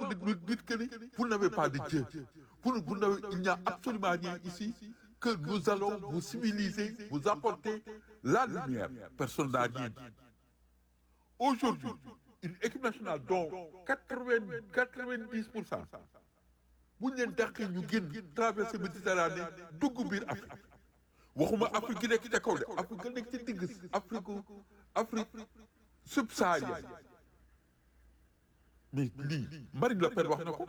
vous dites, dites que vous n'avez pas de Dieu. Vous, vous n'avez- il n'y a absolument rien ici que nous allons vous civiliser, vous apporter la lumière. Personne n'a rien dit. Aujourd'hui, une équipe nationale dont 80, 90%, bu ñu leen dàqee ñu génn traversé Méditerranée dugg biir Afrique waxuma Afrique gi nekk ca kaw de Afrique ga nekk ci digg Afrique Afrique subsaharienne mais lii Marine Le Pen wax na ko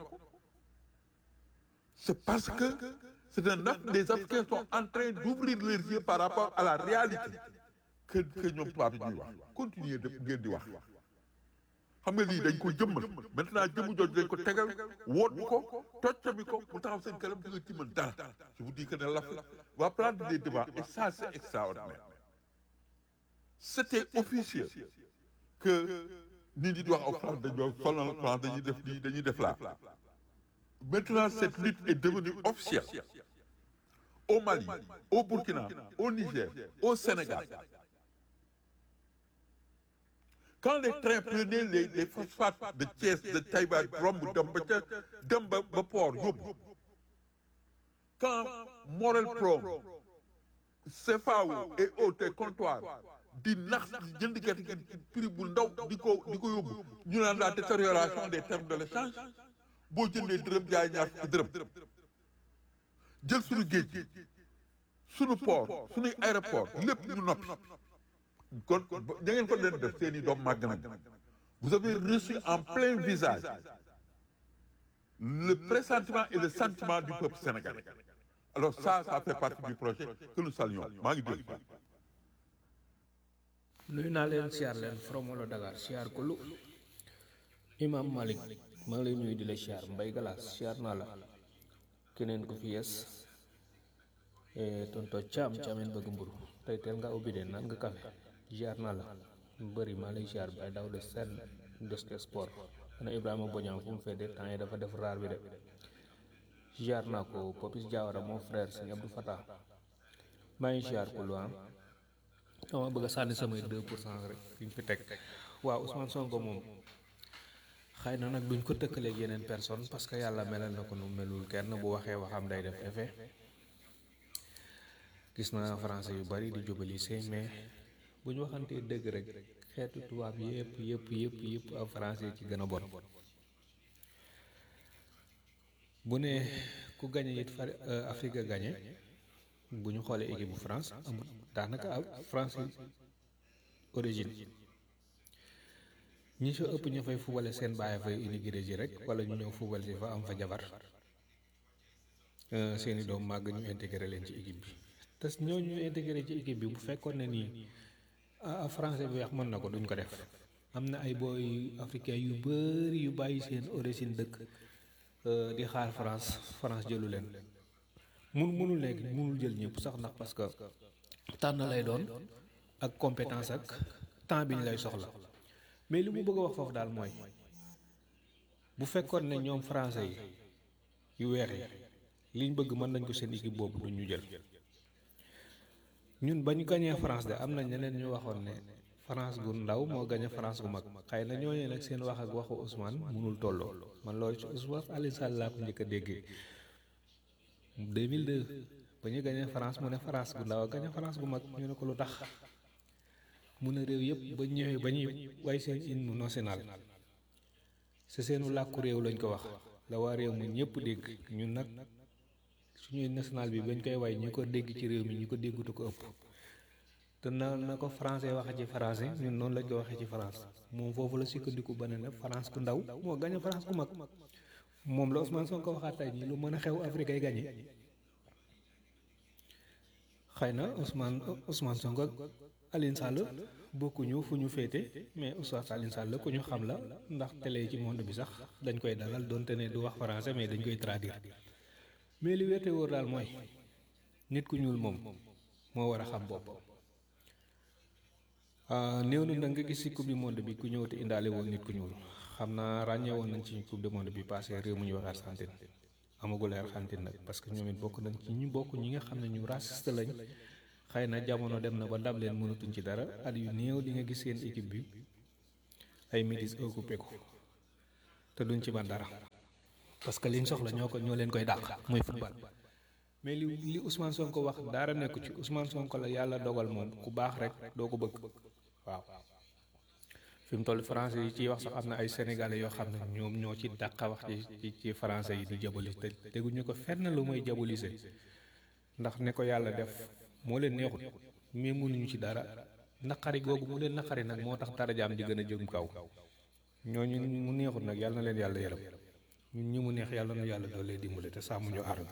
c'est parce que c'est un Af- les Africains sont en train d'ouvrir leurs yeux par rapport à la réalité que que ñoom tubaab yi ñuy wax continuer de ngeen di wax xam nga lii dañ ko jëmmal maintenant jëmmu jooju dañ ko tegal woot ko toccami ko mu taxaw seen kanam di nga ci mën dara je vous dis que ne l'Afrique va prendre des devants et ça c'est extraordinaire c'était officiel que nit ñi di wax ak France dañoo sonal France dañuy def lii dañuy def laa maintenant cette lutte est devenue officielle au Mali au Burkina au Niger au Sénégal quand les trains prenaient les les phosphates de Thiès de Taïba romb dem ba ca dem ba ba port yóbbu quand Morel Prom CFAO et autres comptoirs di nax jënd gerte gi ci prix bu ndaw di ko di ko yóbbu ñu naan la détérioration des termes de l'échange boo jëndee dërëm jaay ñaar fukki dërëm jël suñu géej gi suñu port suñuy aéroport lépp ñu noppi kon da ngeen ko leen def seen i doom màgg nañ vous avez reçu en plein visage le pressentiment et le sentiment du peuple sénégalais alors ça ça fait partie du projet que nous saluons maa ngi dégg nuyu naa leen siyaar leen from wala Dakar siyaar ko lu imam Malik maa ngi lay nuyu di la siyaar mbay galaas siyaar naa la keneen ko fi yes tonto caam caameen bëgg mburu tey teel nga ubbi de naan nga kafe siyaar naa la bëri maa lay siyaar bay daw de seen deske sport ana Ibrahima Bodian fu mu fedde temps yi dafa def raar bi de siyaar naa ko Popis Diawara mon frère sëñ Abdou Fatah maa ngi siyaar ko lu am dama bëgg a sànni samay 2 pour cent rek fi ñu fi teg waaw Ousmane Sonko moom xëy na nag duñ ko tëkkaleeg yeneen personne parce que yàlla melal na ko nu melul kenn bu waxee waxam day def effet gis naa français yu bari di jubalise mais bu ñu waxantee dëgg rek xeetu tubaab yëpp yëpp yëpp yëpp ak français ci gën a bon bu ne ku gañe it far Afrique gañe bu ñu xoolee équipe bu France amul daanaka ab France origine ñi soo ëpp ñu fay fubale seen bàyyi fay immigré ji rek wala ñu ñëw fubal si fa am fa jabar seeni doom màgg ñu intégré leen ci équipe bi te ñoo ñu intégré ci équipe bi bu fekkoon ne nii ah français bi wax mën na ko duñ ko def am na ay booy africain yu bari yu bàyyi seen origine dëkk di xaar France France jëlu leen mun munul nekk munul jël ñëpp sax ndax parce que tànn lay doon ak compétence ak temps bi ñu lay soxla mais li mu bëgg a wax foofu daal mooy bu fekkoon ne ñoom français yi yu weex yi liñ bëgg mën nañ ko seen équipe boobu du ñu jël ñun ba ñu gañee France de am na ñeneen ñu waxoon ne France gu ndaw moo gañe France gu mag xëy na ñooñu nag seen wax ak waxu Ousmane munul tolloo man loolu ci Ousmane Aliou Sall laa ko njëkk a déggee 2002 ba ñu gañee France mu ne France gu ndaw a gañe France gu mag ñu ne ko lu tax mu ne réew yëpp ba ñëwee ba ñuy way seen hymne national c'est seenu làkku réew lañ ko wax la waa réew mi ñëpp dégg ñun nag suñuy national bi bañ koy way ñu ko dégg ci réew mi ñu ko déggutu ko ëpp te na na ko français waxe ci français ñun noonu lañ ko waxee ci France moom foofu la sukkandiku ba ne ne France ku ndaw moo gañe France ku mag moom la Ousmane Sonko waxaat tey nii lu mën a xew Afrique ay gañe xëy na Ousmane Ousmane Sonko ak Aline Sall bokkuñu fu ñu féete mais Oustaz Aline Sall ku ñu xam la ndax télé ci monde bi sax dañ koy dalal donte ne du wax français mais dañ koy traduire mais li wéete wóor daal mooy nit ku ñuul moom moo war a xam bopp néew na nag nga gis ci coupe du monde bi ku ñëw te indaale woon nit ku ñuul xam naa ràññee woon nañ ci coupe du monde bi passé réew mu ñuy wax Argentine amagul Argentine nag parce que ñoom it bokk nañ ci ñu bokk ñi nga xam ne ñu raciste lañ xëy na jamono dem na ba ndam leen mënatuñ ci dara at yu néew di nga gis seen équipe bi ay métis occupé ko te duñ ci man dara parce que liñ soxla ñoo ko ñoo leen koy dàq mooy football mais li li Ousmane Sonko wax dara nekku ci Ousmane Sonko la yàlla dogal moom ku baax rek doo ko bëgg waaw fi mu toll français yi ciy wax sax am na ay sénégalais yoo xam ne ñoom ñoo ci dàqa wax ci ci français yi di jabolise te teguñu ko fenn lu mooy jabolise ndax ne ko yàlla def moo leen neexut mais mënuñu ci dara naqari googu mu leen naqari nag moo tax darajaam di gën a jëm kaw ñooñu mu neexut nag yàlla na leen yàlla yërëm ñun ñi mu neex yàlla na yàlla doole dimbale te sàmm ñu aar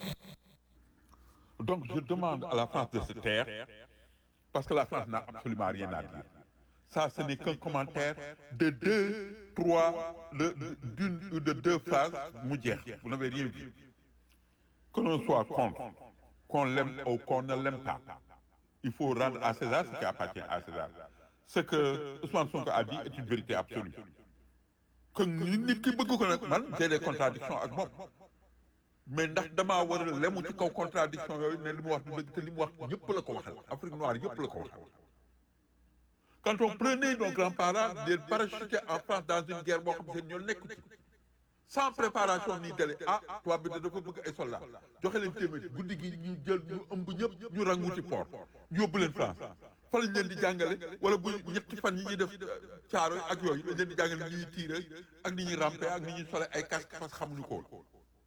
Donc je demande à la France de se taire parce que la France n'a absolument rien à dire. Ça, ce n'est qu'un commentaire de deux, trois, de, d'une ou de deux phrases mu jeex. Vous n'avez rien vu. Que l'on soit contre, qu'on l'aime ou qu'on ne l'aime pas, il faut rendre à César ce qui appartient à César. Ce que Ousmane Sonko a dit est une vérité absolue. Que nit ki bëgg ko nag man j'ai des contradictions ak moom. mais ndax damaa war a lemu ci kaw contradiction yooyu ne li mu wax du dëgg te li mu wax ñëpp la ko waxal Afrique noire yëpp la ko waxal quand on prenait nos grands-parents les parachutés en France dans une guerre boo xam ne ñoo nekk ci sans préparation ni délai ah tubaab bi dafa bëgg ay soldats joxe leen téeméer guddi gi ñu jël ñu ëmb ñëpp ñu rangu ci port ñu yóbbu leen France fa lañ leen di jàngale wala bu ñetti fan yi ñuy def caaro ak yooyu lañ leen di jàngale ni ñuy tiire ak ni ñuy ramper ak ni ñuy sole ay casque parce que xamuñu ko woon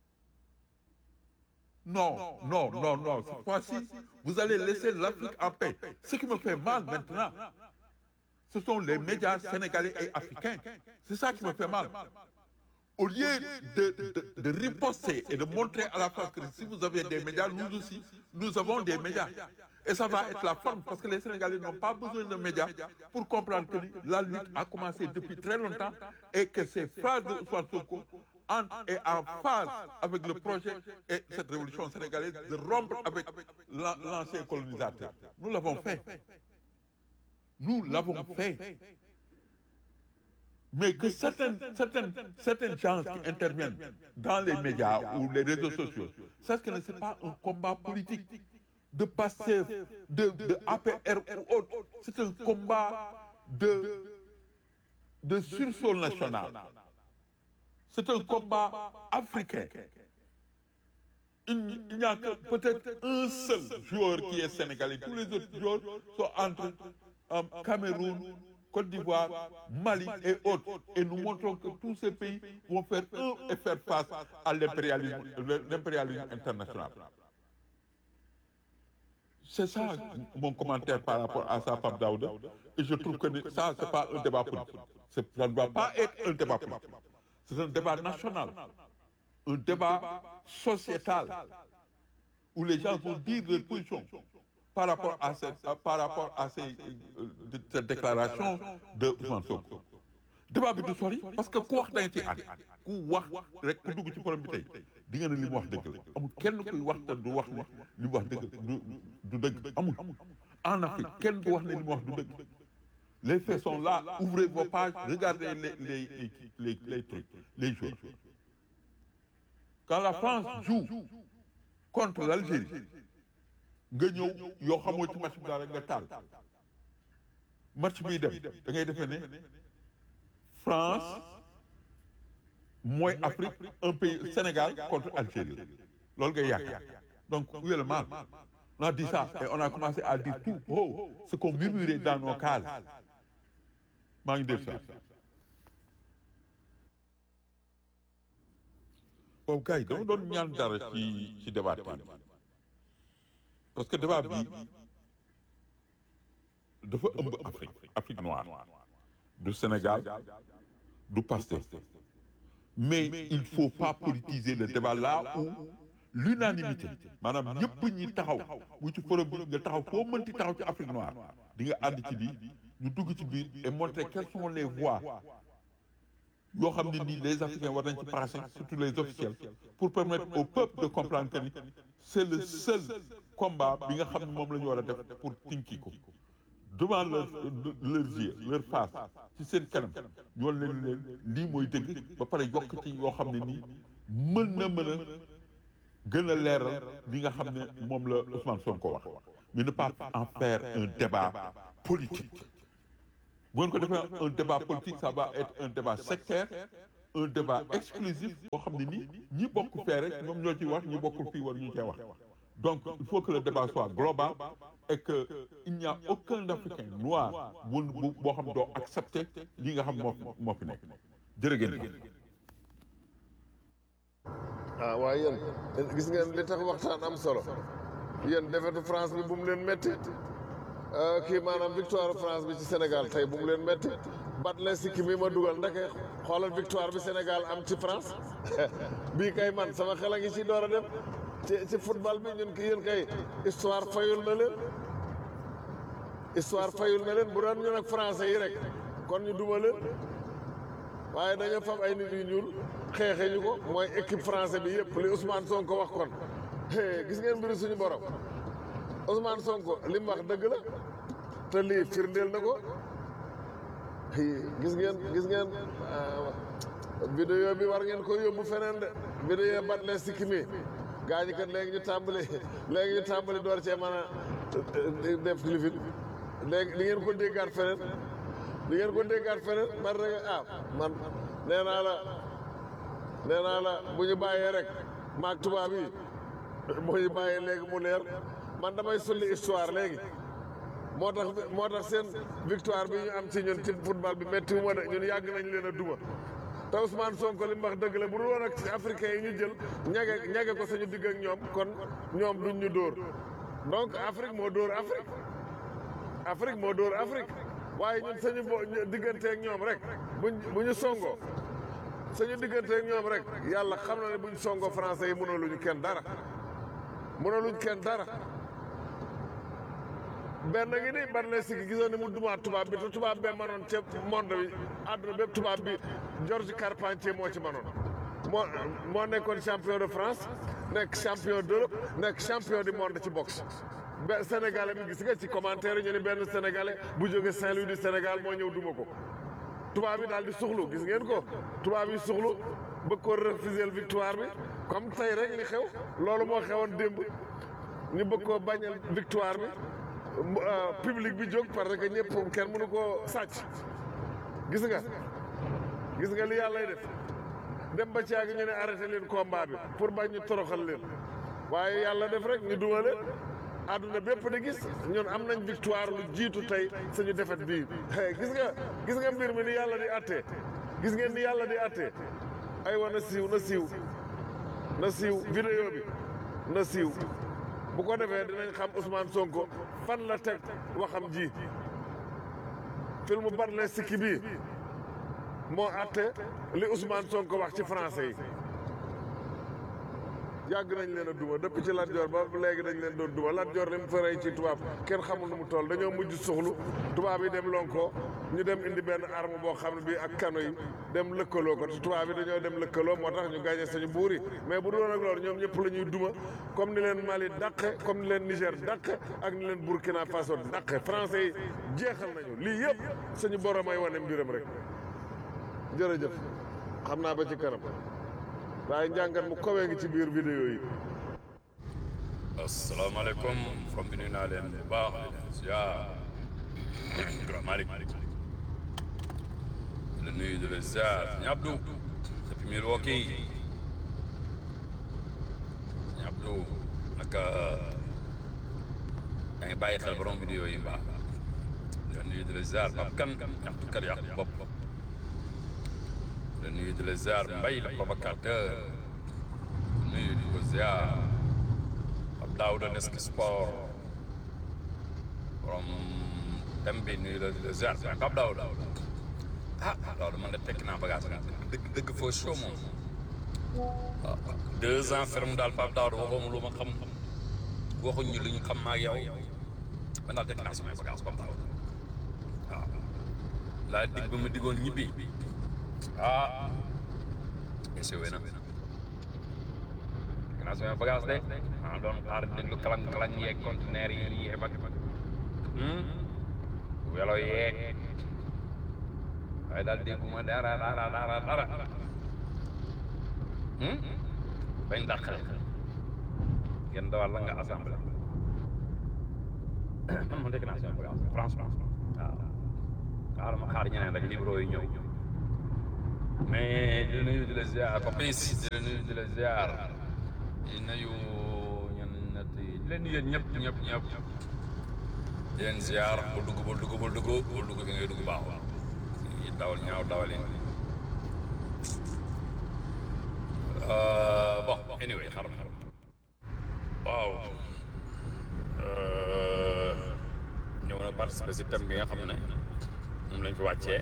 Non, non, non, non. Cette fois-ci, vous allez laisser l'Afrique en paix. Ce qui me fait mal maintenant, ce sont les médias sénégalais et africains. C'est ça qui me fait mal. Au lieu de, de, de riposter et de montrer à la France que si vous avez des médias, nous aussi, nous avons des médias. Et ça va être la forme, parce que les Sénégalais n'ont pas besoin de médias pour comprendre que la lutte a commencé depuis très longtemps et que ces phrases de Ousmane Sonko entre et en phase avec le projet et cette révolution sénégalaise de rompre avec l'ancien colonisateur. Nous l'avons fait. Nous l'avons fait. Mais que certaines, certaines, certaines gens qui interviennent dans les médias ou les réseaux sociaux, sachent que ce n'est pas un combat politique de passer de, de APR ou autre. C'est un combat de, de sursaut national. C'est un combat africain. Il, il n'y a que peut-être un seul joueur qui est sénégalais. Tous les autres joueurs sont entre euh, Cameroun, Côte d'Ivoire, Mali et autres. Et nous montrons que tous ces pays vont faire un et faire face à l'impérialisme international. C'est ça mon commentaire par rapport à ça, Pape Daouda. Et je trouve que ça, ce n'est pas un débat politique. Ça ne doit pas être un débat politique. C'est un débat national, un débat sociétal, où les gens vont dire leur position par rapport à cette, par rapport à ces, euh, cette déclaration de Ousmane Sonko. débat bi du sori parce que ku wax da nga ciy ànd ku wax rek ku dugg ci problème bi tey di nga ne li mu wax dëgg la amul kenn kuy wax te du wax ne li mu wax dëgg du du dëgg amul en Afrique kenn du wax ne li mu wax du dëgg les faits sont là ouvrez vos pages regardez les les les les, les trucs les choses quand la France joue contre l'Algérie nga ñëw yoo xamoo ci match bi daal rek nga taal match biy dem da ngay defee ne France mooy Afrique un pays Sénégal contre Algérie loolu ngay yàq donc où est le mal on a dit ça et on a commencé à dire tout oh ce qu'on murmurait dans nos cases maa ngi dégg ça boobu gars yi dama doon ñaan dara ci ci débat bi parce que débat bi dafa ëmb Afrique Afrique noire du Sénégal du Pastef mais il faut pas politiser le débat là où l'unanimité maanaam ñëpp ñi taxaw bu ci forum bi nga taxaw foo mënti taxaw ci Afrique noire di nga ànd ci lii ñu dugg ci biir et montrer quelles sont les voies yoo xam ne nii les Africains war nañ ci passer surtout les officiels pour permettre au peuple de comprendre que ni c'est le seul combat bi nga xam ne moom la ñu war a def pour tinki ko devant leur leurs yeux leur face ci seen kanam ñoo leen leen lii mooy dëgg ba pare yokk ci yoo xam ne nii mën na mën a gën a leeral li nga xam ne moom la Ousmane Sonko wax mais ne pas en faire un débat politique bu ngeen ko defee un débat politique ça va être un débat sectaire un débat exclusif boo xam ne nii ñi bokk fee rek ñoom ñoo ci wax ñi bokkul fii war ñu cee wax donc il faut que le débat soit global et que il n'y a aucun africain noir bu bu boo xam doo accepter li nga xam moo moo fi nekk jërëgéen ah waaye yéen gis ngeen li tax waxtaan am solo yéen defetu France bi bu mu leen métti kii maanaam victoire France bi ci Sénégal tey bu mu leen métti bat leen sikki mi ma dugal ndeke xoolal victoire bi Sénégal am ci France bii kay man sama xel a ngi ci door a dem ci ci football bi ñun ki yéen kay histoire fayul na leen histoire fayul na leen bu doon ñun ak français yi rek kon ñu duma leen waaye dañoo fam ay nit yu ñuul xeexe ñu ko mooy équipe français bi yëpp li Ousmane Sonko wax kon gis ngeen mbiru suñu borom Ousmane Sonko li mu wax dëgg la te lii firndeel na ko gis ngeen gis ngeen vidéo bi war ngeen ko yóbbu feneen de vidéo bat leen sikki mi gaa ñi kat léegi ñu tàmbali léegi ñu tàmbali door cee mën a def lifin léegi li ngeen ko déggaat feneen li ngeen ko déggaat feneen man rek ah man nee naa la nee naa la bu ñu bàyyee rek maag tubaab yi bu ñu bàyyee léegi mu leer man damay sulli histoire léegi moo tax moo tax seen victoire bi ñu am ci ñun ci football bi métti wu ma de ñun yàgg nañ leen a duma te Ousmane Sonko li mu wax dëgg la bu dul woon ak africain yi ñu jël ñage ñage ko suñu digg ak ñoom kon ñoom duñ ñu dóor donc Afrique moo dóor Afrique Afrique moo dóor Afrique waaye ñun suñu bo digganteeg ñoom rek buñ bu ñu songoo suñu digganteeg ñoom rek yàlla xam na ne buñ songoo français yi mënaluñu kenn dara mënaluñ kenn dara benn ngi ni ban la sikki gisoon ni mu dumaat tubaab bi te tubaab bee manoon ca monde bi àdduna bépp tubaab bi Georges Carpentier moo ci manoon moo moo nekkoon champion de France nekk champion d'Europe nekk champion du monde ci boxe be sénégalais bi gis nga ci commentaire ñu ni benn sénégalais bu jóge Saint-Louis du Sénégal moo ñëw duma ko tubaab bi daal di suxlu gis ngeen ko tubaab yi suxlu bëgg ko refuser victoire bi comme tey rek li xew loolu moo xewoon démb ñu bëgg koo bañal victoire bi public bi jóg parce que ñëpp kenn mënu koo sàcc gis nga gis nga li yàllay def dem ba ci yàgg ñu ne arrêté leen combat bi pour bañ ñu toroxal leen waaye yàlla def rek ñu duma leen àdduna bépp di gis ñun am nañ victoire lu jiitu tey suñu defet bii gis nga gis nga mbir mi ni yàlla di attee gis ngeen ni yàlla di attee ay wa na siiw na siiw na siiw vidéo bi na siiw bu ko defee dinañ xam Ousmane Sonko fan la teg waxam ji film Barley Sikki bii moo atte li Ousmane Sonko wax ci français yi yàgg nañ leen a duma depuis ci Lat Joor ba léegi dañ leen doon duma Lat Joor li mu farey ci tubaab kenn xamul nu mu toll dañoo mujj suxlu tubaab yi dem lonko ñu dem indi benn arme boo xam ne bii ak kano yi dem lëkkaloo ko te tubaab yi dañoo dem lëkkaloo moo tax ñu gagné sañu buur yi mais bu doon ak loolu ñoom ñëpp la ñuy duma comme ni leen Mali dàqe comme ni leen Niger dàqe ak ni leen Burkina Faso dàqe français yi jeexal nañu lii yëpp suñu borom ay wane mbiram rek jërëjëf xam naa ba ci kanam waaye njàngat mu kowee ngi ci biir vidéo yi asalaamaaleykum from bi nuyu naa leen bu baax di leen ziar grand Malick di la nuyu di la ziar sëñ Abdou depuis Milwaukee sëñ Abdou naka yaa ngi bàyyi xel borom vidéo yi baax di la nuyu di la ziar Pape Kane ñaxtukat yàq bopp di la nuyu di la ziar Mbaye la provocateur nuyu di ko ziar Pape Daouda Desk Sport borom thème bi nuyu la di la ziar mais Pape Daouda ah Daouda man de tekki naa bagage dëgg dëgg foo show moom waaw deux ans ferme daal Pape Daouda waxoo ma lu ma xam waxuñ ñu lu ñu xam maa ak yow man daal tekki naa samay bagage Pape Daouda waaw laa dig ba ma digoon ñibbi ah essayé na naa samay bagage de maa doon xaar déglu kalang kalang yeeg conteneur yi yeeg ak welo yeeg waaye daal dégguma dara dara dara dara bañ dàqale ngeen dawal la nga assemblée man ma dégg naa samay bagage franchement waaw xaaral ma xaar ñeneen rek libro yi ñëw mais di la nuyu di la ziar Papis di la nuyu di la ziar di nuyu ñun ñett yi di leen nuyu yéen ñëpp ñëpp ñëpp di leen ziar bul dugg bul dugg bul dugg bul dugg fi ngay dugg baaxul yi dawal ñaaw dawal yi bon anyway xaram xaram waaw ñëw na participer si thème bi nga xam ne moom lañ fi wàccee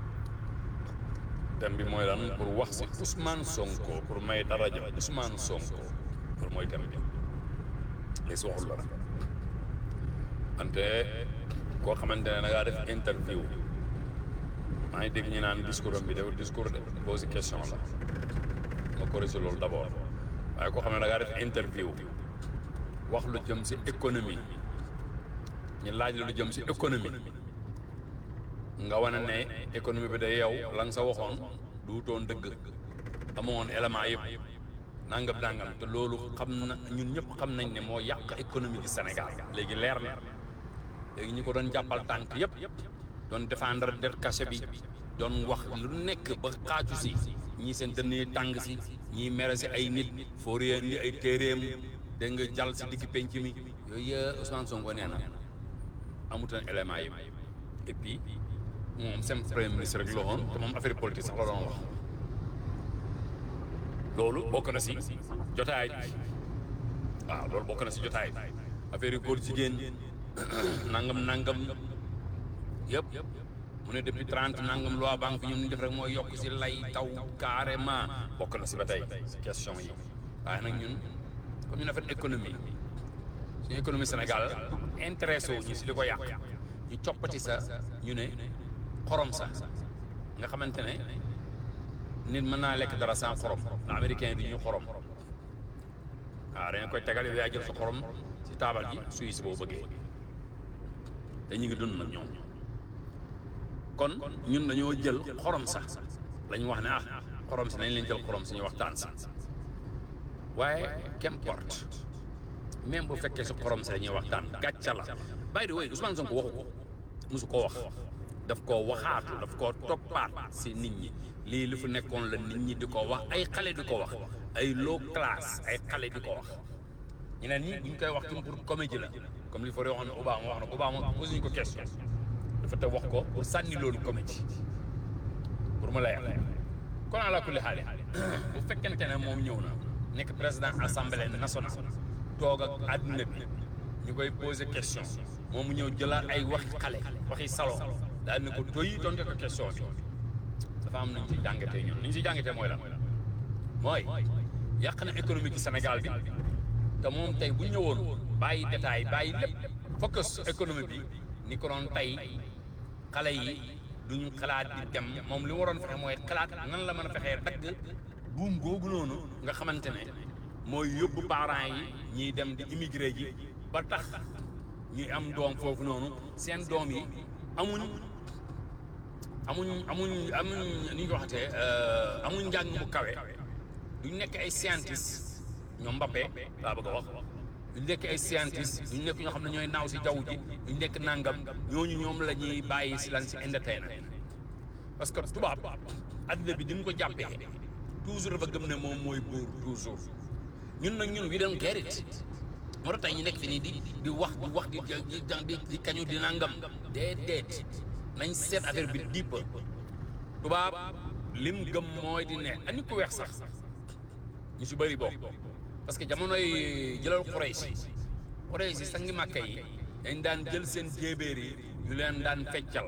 thème bi mooy lan pour wax si Ousmane Sonko pour may daraja Ousmane Sonko pour mooy thème bi li si waxul dara wante koo xamante ne da ngaa def interview maa ngi dégg ñu naan discours am bi dafa discours de posé question la ma corrigé loolu d' abord waaye koo xam ne da ngaa def interview wax lu jëm si économie ñu laaj la lu jëm si économie nga wane ne économie bi day yow la nga sa waxoon duutoon dëgg amoon élément yëpp nangam nangam te loolu xam na ñun ñëpp xam nañ ne moo yàq économie du Sénégal léegi leer na léegi ñi ko doon jàppal tànk yëpp doon défendre det cachet bi doon wax lu nekk ba xaaju si ñii seen dënn yi tàng si ñii mere si ay nit foo réer ni ay téeréem dégg nga jàll si digg penc mi yooyu yëpp Ousmane Sonko nee na amutoon élément yi et puis moom seen premier ministre rek la woon te moom affaire politique sax la doon wax loolu bokk na si jotaay waaw loolu bokk na si jotaay affaire yu góor jigéen nangam nangam yëpp mu ne depuis trente nangam loi banque ñun ñu def rek mooy yokk si lay taw carrément bokk na si ba tey si question yi waaye nag ñun comme ñu affaire économie suñu économie Sénégal intéressé wu ñu si li ko yàq ñu coppati sa ñu ne xorom sa nga xamante ne nit mën naa lekk dara sans xorom na américain bi ñu xorom waaw dañ koy tegal yow yaa jël sa xorom si taabal ji suy si boo bëggee te ñu ngi dund nag ñoom kon ñun dañoo jël xorom sax la ñu wax ne ah xorom si nañ leen jël xorom suñu waxtaan si waaye qu'importe même bu fekkee si xorom si dañuy waxtaan gàcca la by the way Ousmane Sonko waxu ko mosu koo wax daf koo waxaatu daf koo toppaat si nit ñi lii lu fi nekkoon la nit ñi di ko wax ay xale di ko wax ay low classe ay xale di ko wax ñeneen ñi bu ñu koy wax pour comédie la comme li fa waxoon ne Obama wax na ko Obama posé ñu ko question dafa te wax ko pour sànni loolu comédie pour mu leer kon ala kulli xaali bu fekkente ne moom ñëw na nekk président assemblée nationale toog ak àdduna bi ñu koy posé question moom mu ñëw jëlaat ay waxi xale waxi salon daal ne ko doy tonte ko question bi dafa am nañ ci jàngatee ñun li ñu si jàngatee mooy lan mooy yàq na économique Sénégal bi te moom tey bu ñëwoon bàyyi détail bàyyi lépp focus économie bi ni ko doon tey xale yi duñu xalaat di dem moom li waroon fexe mooy xalaat nan la mën a fexee dagg buum googu noonu nga xamante ne mooy yóbbu parents yi ñiy dem di immigré ji ba tax ñuy am doom foofu noonu seen doom yi amuñ amuñ amuñ amuñ ni ñu ko waxatee amuñ njàng mu kawe duñ nekk ay scientiste ñoom Mbappé laa bëgg a wax duñ nekk ay scientiste duñ nekk ñoo xam ne ñooy naaw si jaww ji duñ nekk nangam ñooñu ñoom la ñuy bàyyi si lan si entertainment parce que tubaab adduna bi di nga ko jàppee toujours dafa gëm ne moom mooy buur toujours ñun nag ñun we don't get it moo tax tey ñu nekk fi nii di di wax di wax di di di kañu di nangam déedéet nañ seet affaire bi dipp tubaab lim gëm mooy di ne ani ku weex sax ñu si bëri bokk parce que jamonoy jëlal Quraysh Quraysh si sangi màkka yi dañ daan jël seen jéebéer yi yu leen daan feccal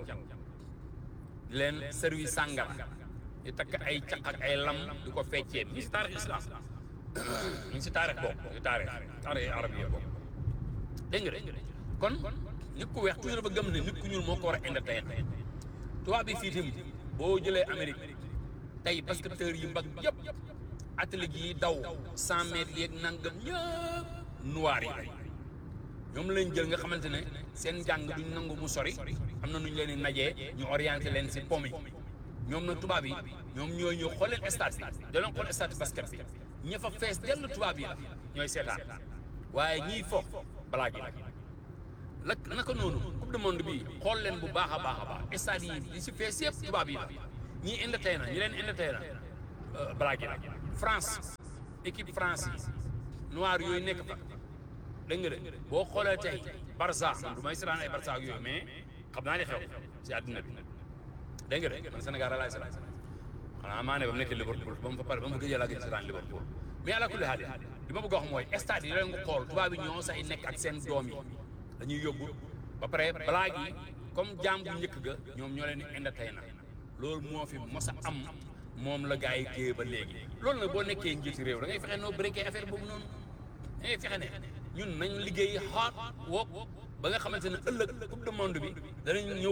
di leen service sàngara di takk ay caq ak ay lam di ko feccee mi si taarix islam mi si taarix bokk si taarix taarix arab yi bokk dégg nga de kon nit ku weex toujours dafa gëm ne nit ku ñuul moo ko war a entertain tubaab bi fii tim boo jëlee Amérique tey basketteur yi mbag yëpp athlètes yi daw cent mètres yeeg nangam ñëpp noir yi ñoom lañ jël nga xamante ne seen njàng duñ nangu mu sori am na nu ñu leen di najee ñu orienté leen si pomi ñoom nag tubaab yi ñoom ñooy ñëw xool leen stade bi da leen xool stade basket bi ña fa fees dell tubaab yi la ñooy seetaan waaye ñiy fo balaa gi la naka noonu coupe du monde bi xool leen bu baax a baax a baax stade yi li si fees yëpp tubaab yi la ñii entertain na ñi leen entertain na blague yi la France équipe France yi noir yooyu nekk fa dégg nga de boo xoolee tey Barça man du may seetaan ay Barça ak yooyu mais xam naa ne xew si àdduna bi dégg nga de man Sénégal laay seetaan xanaa maa ne ba mu nekk Liverpool ba mu fa pare ba mu gëjee laa gëj seetaan Liverpool mais ala kulli haal li ma bëgg a wax mooy stade yi leen nga xool tubaab yi ñoo say nekk ak seen doom yi dañuy yóbbu ba pare blague yi comme jaam bu njëkk ga ñoom ñoo leen di entertain na loolu moo fi mos a am moom la gars yi téye ba léegi loolu nag boo nekkee njiiti réew da ngay fexe noo breaké affaire boobu noonu da ngay fexe ne ñun nañ liggéey hard work ba nga xamante ne ëllëg coupe du monde bi danañ ñëw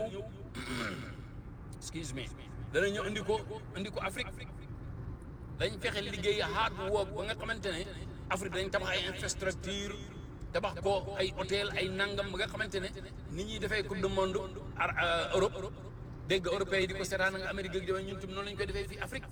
excuse me danañ ñëw indi ko indi ko Afrique dañ fexe liggéey hard work ba nga xamante ne Afrique dañ tabax ay infrastructure tabax ko ay hôtel ay nangam ba nga xamante ne nit ñi dafay coupe du monde ar Europe dégg européens yi di ko seetaan nga Amérique ak ñun tam noonu lañ koy defee fii Afrique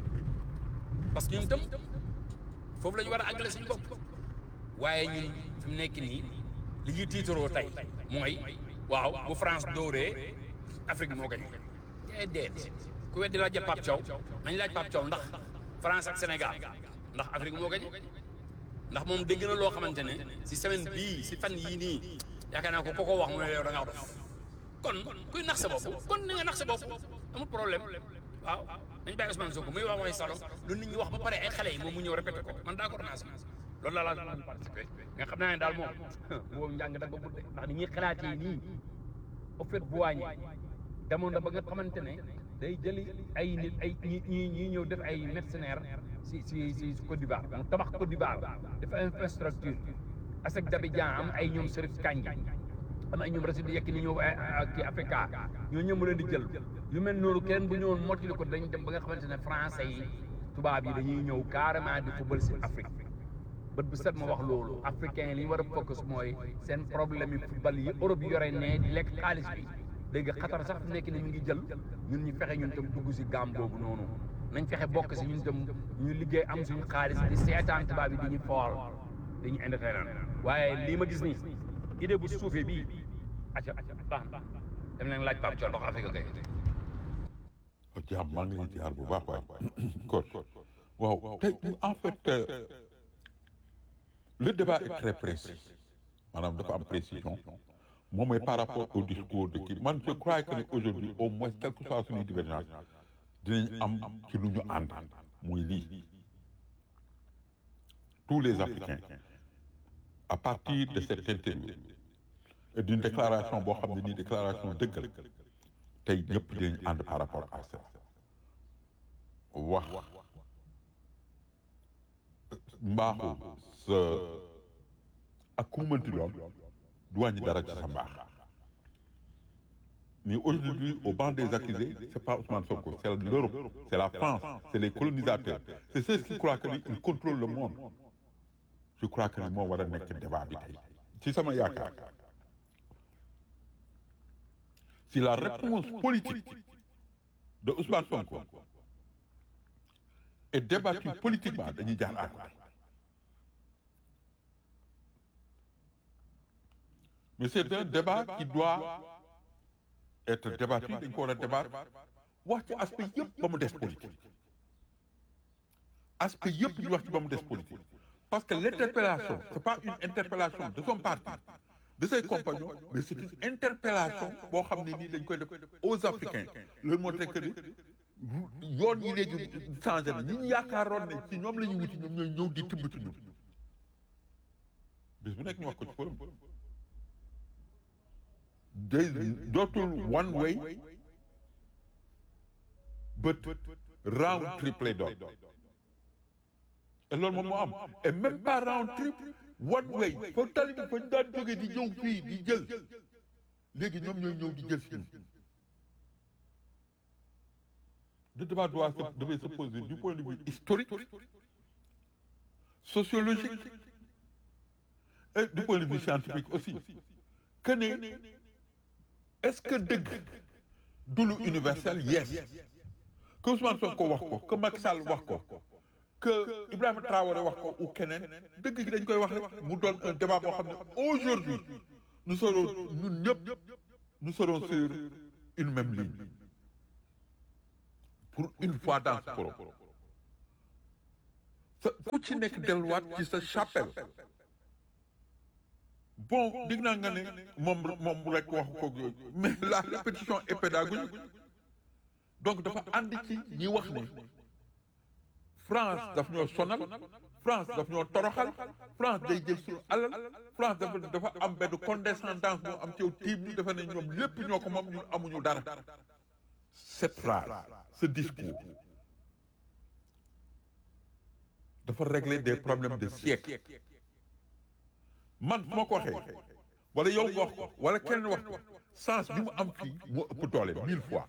parce que ñun tam foofu la ñu war a àggale suñu bopp waaye ñun fi mu nekk nii li ñuy tiitaroo tey mooy waaw bu France dóoree Afrique moo gañ déedéet ku weddi laaj Pape Thiaw nañ laaj Pape Thiaw ndax France ak Sénégal ndax Afrique moo gañ ndax moom dégg na loo xamante ne si semaine bii si fan yii nii yaakaar naa ko ko ko wax mu ne yow da ngaa dof kon kuy nax sa bopp kon ni nga nax sa bopp amul problème waaw dañ bàyyi Ousmane Sonko muy wax waxi salo lu nit ñi wax ba pare ay xale yi moom mu ñëw répété ko man d'accord naa si loolu laa laa doon participé nga xam naa ne daal moom boobu njàng da nga budde ndax ni ñuy xalaatee nii au fait bu wàññi demoon na ba nga xamante ne day jëli ay nit ay ñi ñi ñi ñëw def ay mercenaires si si si Côte d'Ivoire mu tabax Côte d'Ivoire def infrastructure ASEC d'Abidjan am ay ñoom Serif Kandji am ay ñoom Racine di yekk ni ñëw kii Africa ñoo ñëw mu leen di jël yu mel noonu kenn bu ñëwoon mottali ko dañ dem ba nga xamante ne français yi tubaab yi dañuy ñëw carrément di football si Afrique bët bu set ma wax loolu africain yi li ñu war a focus mooy seen problème yi football yi Europe yore ne di lekk xaalis bi léegi xatar sax fu nekk ni mi ngi jël ñun ñu fexe ñun tam dugg si gaam boobu noonu nañ fexe bokk si ñun tam ñu liggéey am suñu xaalis di seetaan tubaab yi di ñu fool di ñu indépendant waaye lii ma gis nii idée bu suufee bii acca baax na dem leen laaj Pape Thion ndox Afrique kay jaam maa ngi leen ziar bu baax waay kon waaw tey en fait euh, le débat est très précis maanaam dafa am précision moom mooy par rapport au discours de kii man je crois que ne aujourd'hui au moins quelle que soit suñuy divergence dinañ am ci lu ñu ànd muy lii tous les Africains à partir de cette interview et d'une déclaration boo xam ne nii déclaration dëggal tey ñëpp dinañ ànd par rapport à ça wax mbaaxu sa ak ku mu mënti doon du wàññi dara ci sa mbaax mais aujourd'hui au banc des accusés c'est pas Ousmane Sonko c'est l'Europe c'est la France c'est les colonisateurs c'est ceux qui croient que ni ils contrôlent le monde je crois que ni moo war a nekk débat bi tey ci sama yaakaar si la réponse politique de Ousmane Sonko est débattue politiquement dañuy jaar à côté mais c'est un débat qui doit être débattu dañ ko war a débattre wax ci aspect yëpp ba mu des politique aspect yëpp ñu wax ci ba mu des politique parce que l'interpellation c'est pas une interpellation de son parti de ses compagnons mais c'est une interpellation boo xam ne nii dañ koy def aux Africains loolu moo tax que ni yoon yi léegi changé na ñi ñu yaakaaroon ne ci ñoom la ñuy wuti ñoom ñooy ñëw di tibb ci ñun bis bu nekk ñu wax ko ci forum day dootul one way but round trip lay doon et loolu moom moo am et même pas round trip one way foo tali bi fa ñu daan jógee di ñëw fii di jël léegi ñoom ñooy ñëw di jël si ñun le débat doit se devait se poser du point de vue historique sociologique et du point de vue scientifique aussi que ne est-ce que dëgg du lu universel yes que Ousmane Sonko wax ko que Macky Sall wax ko que Ibrahima Traoré wax ko ou keneen dëgg gi dañ koy wax rek mu doon un débat boo xam ne aujourd'hui nous serons ñun ñëpp nous serons sur une même ligne pour une fois dans ce forum sa ku ci nekk delluwaat ci sa chapelle bon dig naa nga ne moom moom rek wax ko yooyu mais la répétition est pédagogique donc dafa ànd ci ñi wax ne France daf ñoo sonal France daf ñoo toroxal France day jël suñu alal France dafa dafa am benn condescendance bu am ci yow tiim ñu dafa ne ñoom lépp ñoo ko moom ñun amuñu dara cette phrase ce discours dafa régler des problèmes de siècle man fu ma ko waxee wala yow nga wax ko wala kenn wax ko sens bi mu am fii moo ëpp doole mille fois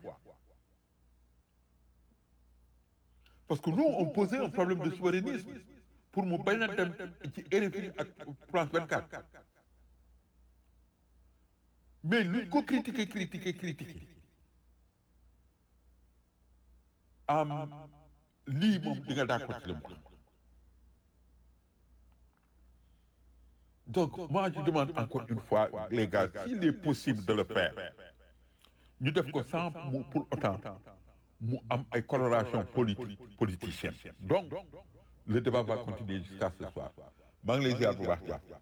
parce que nous on posait un problème de souverainisme pour mu bañ a dem ci RFI ak France 24 mais luñ ko critiquer critiquer critiquer am lii moom di nga d'accord ci li mu wax donc moi je demande encore une fois les gars s'il est possible de le faire ñu def ko sans mu pour autant mu am ay coloration politique politicienne donc le débat va continuer jusqu'à ce soir maa ngi lay ziar bu baax jàpp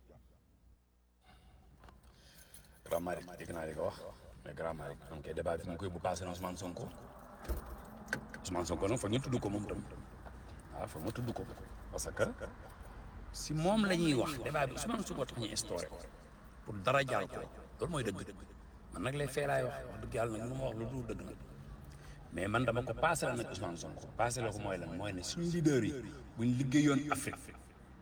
Grand Malick dégg naa li nga wax mais Grand Malick donc débat bi fi mu koy bu passé na Ousmane Sonko Ousmane Sonko nag foog ñu tudd ko moom tam waaw foog ma tudd ko parce que si moom la ñuy wax débat bi Ousmane Sonko tax ñu instauré ko pour dara jàll ko loolu mooy dëgg man nag lay fee laay wax wax dëgg yàlla nag mënu ma wax lu dul dëgg nag mais man dama ko passé la nag Ousmane Sonko passé la ko mooy lan mooy ne suñu leader yi buñ liggéeyoon Afrique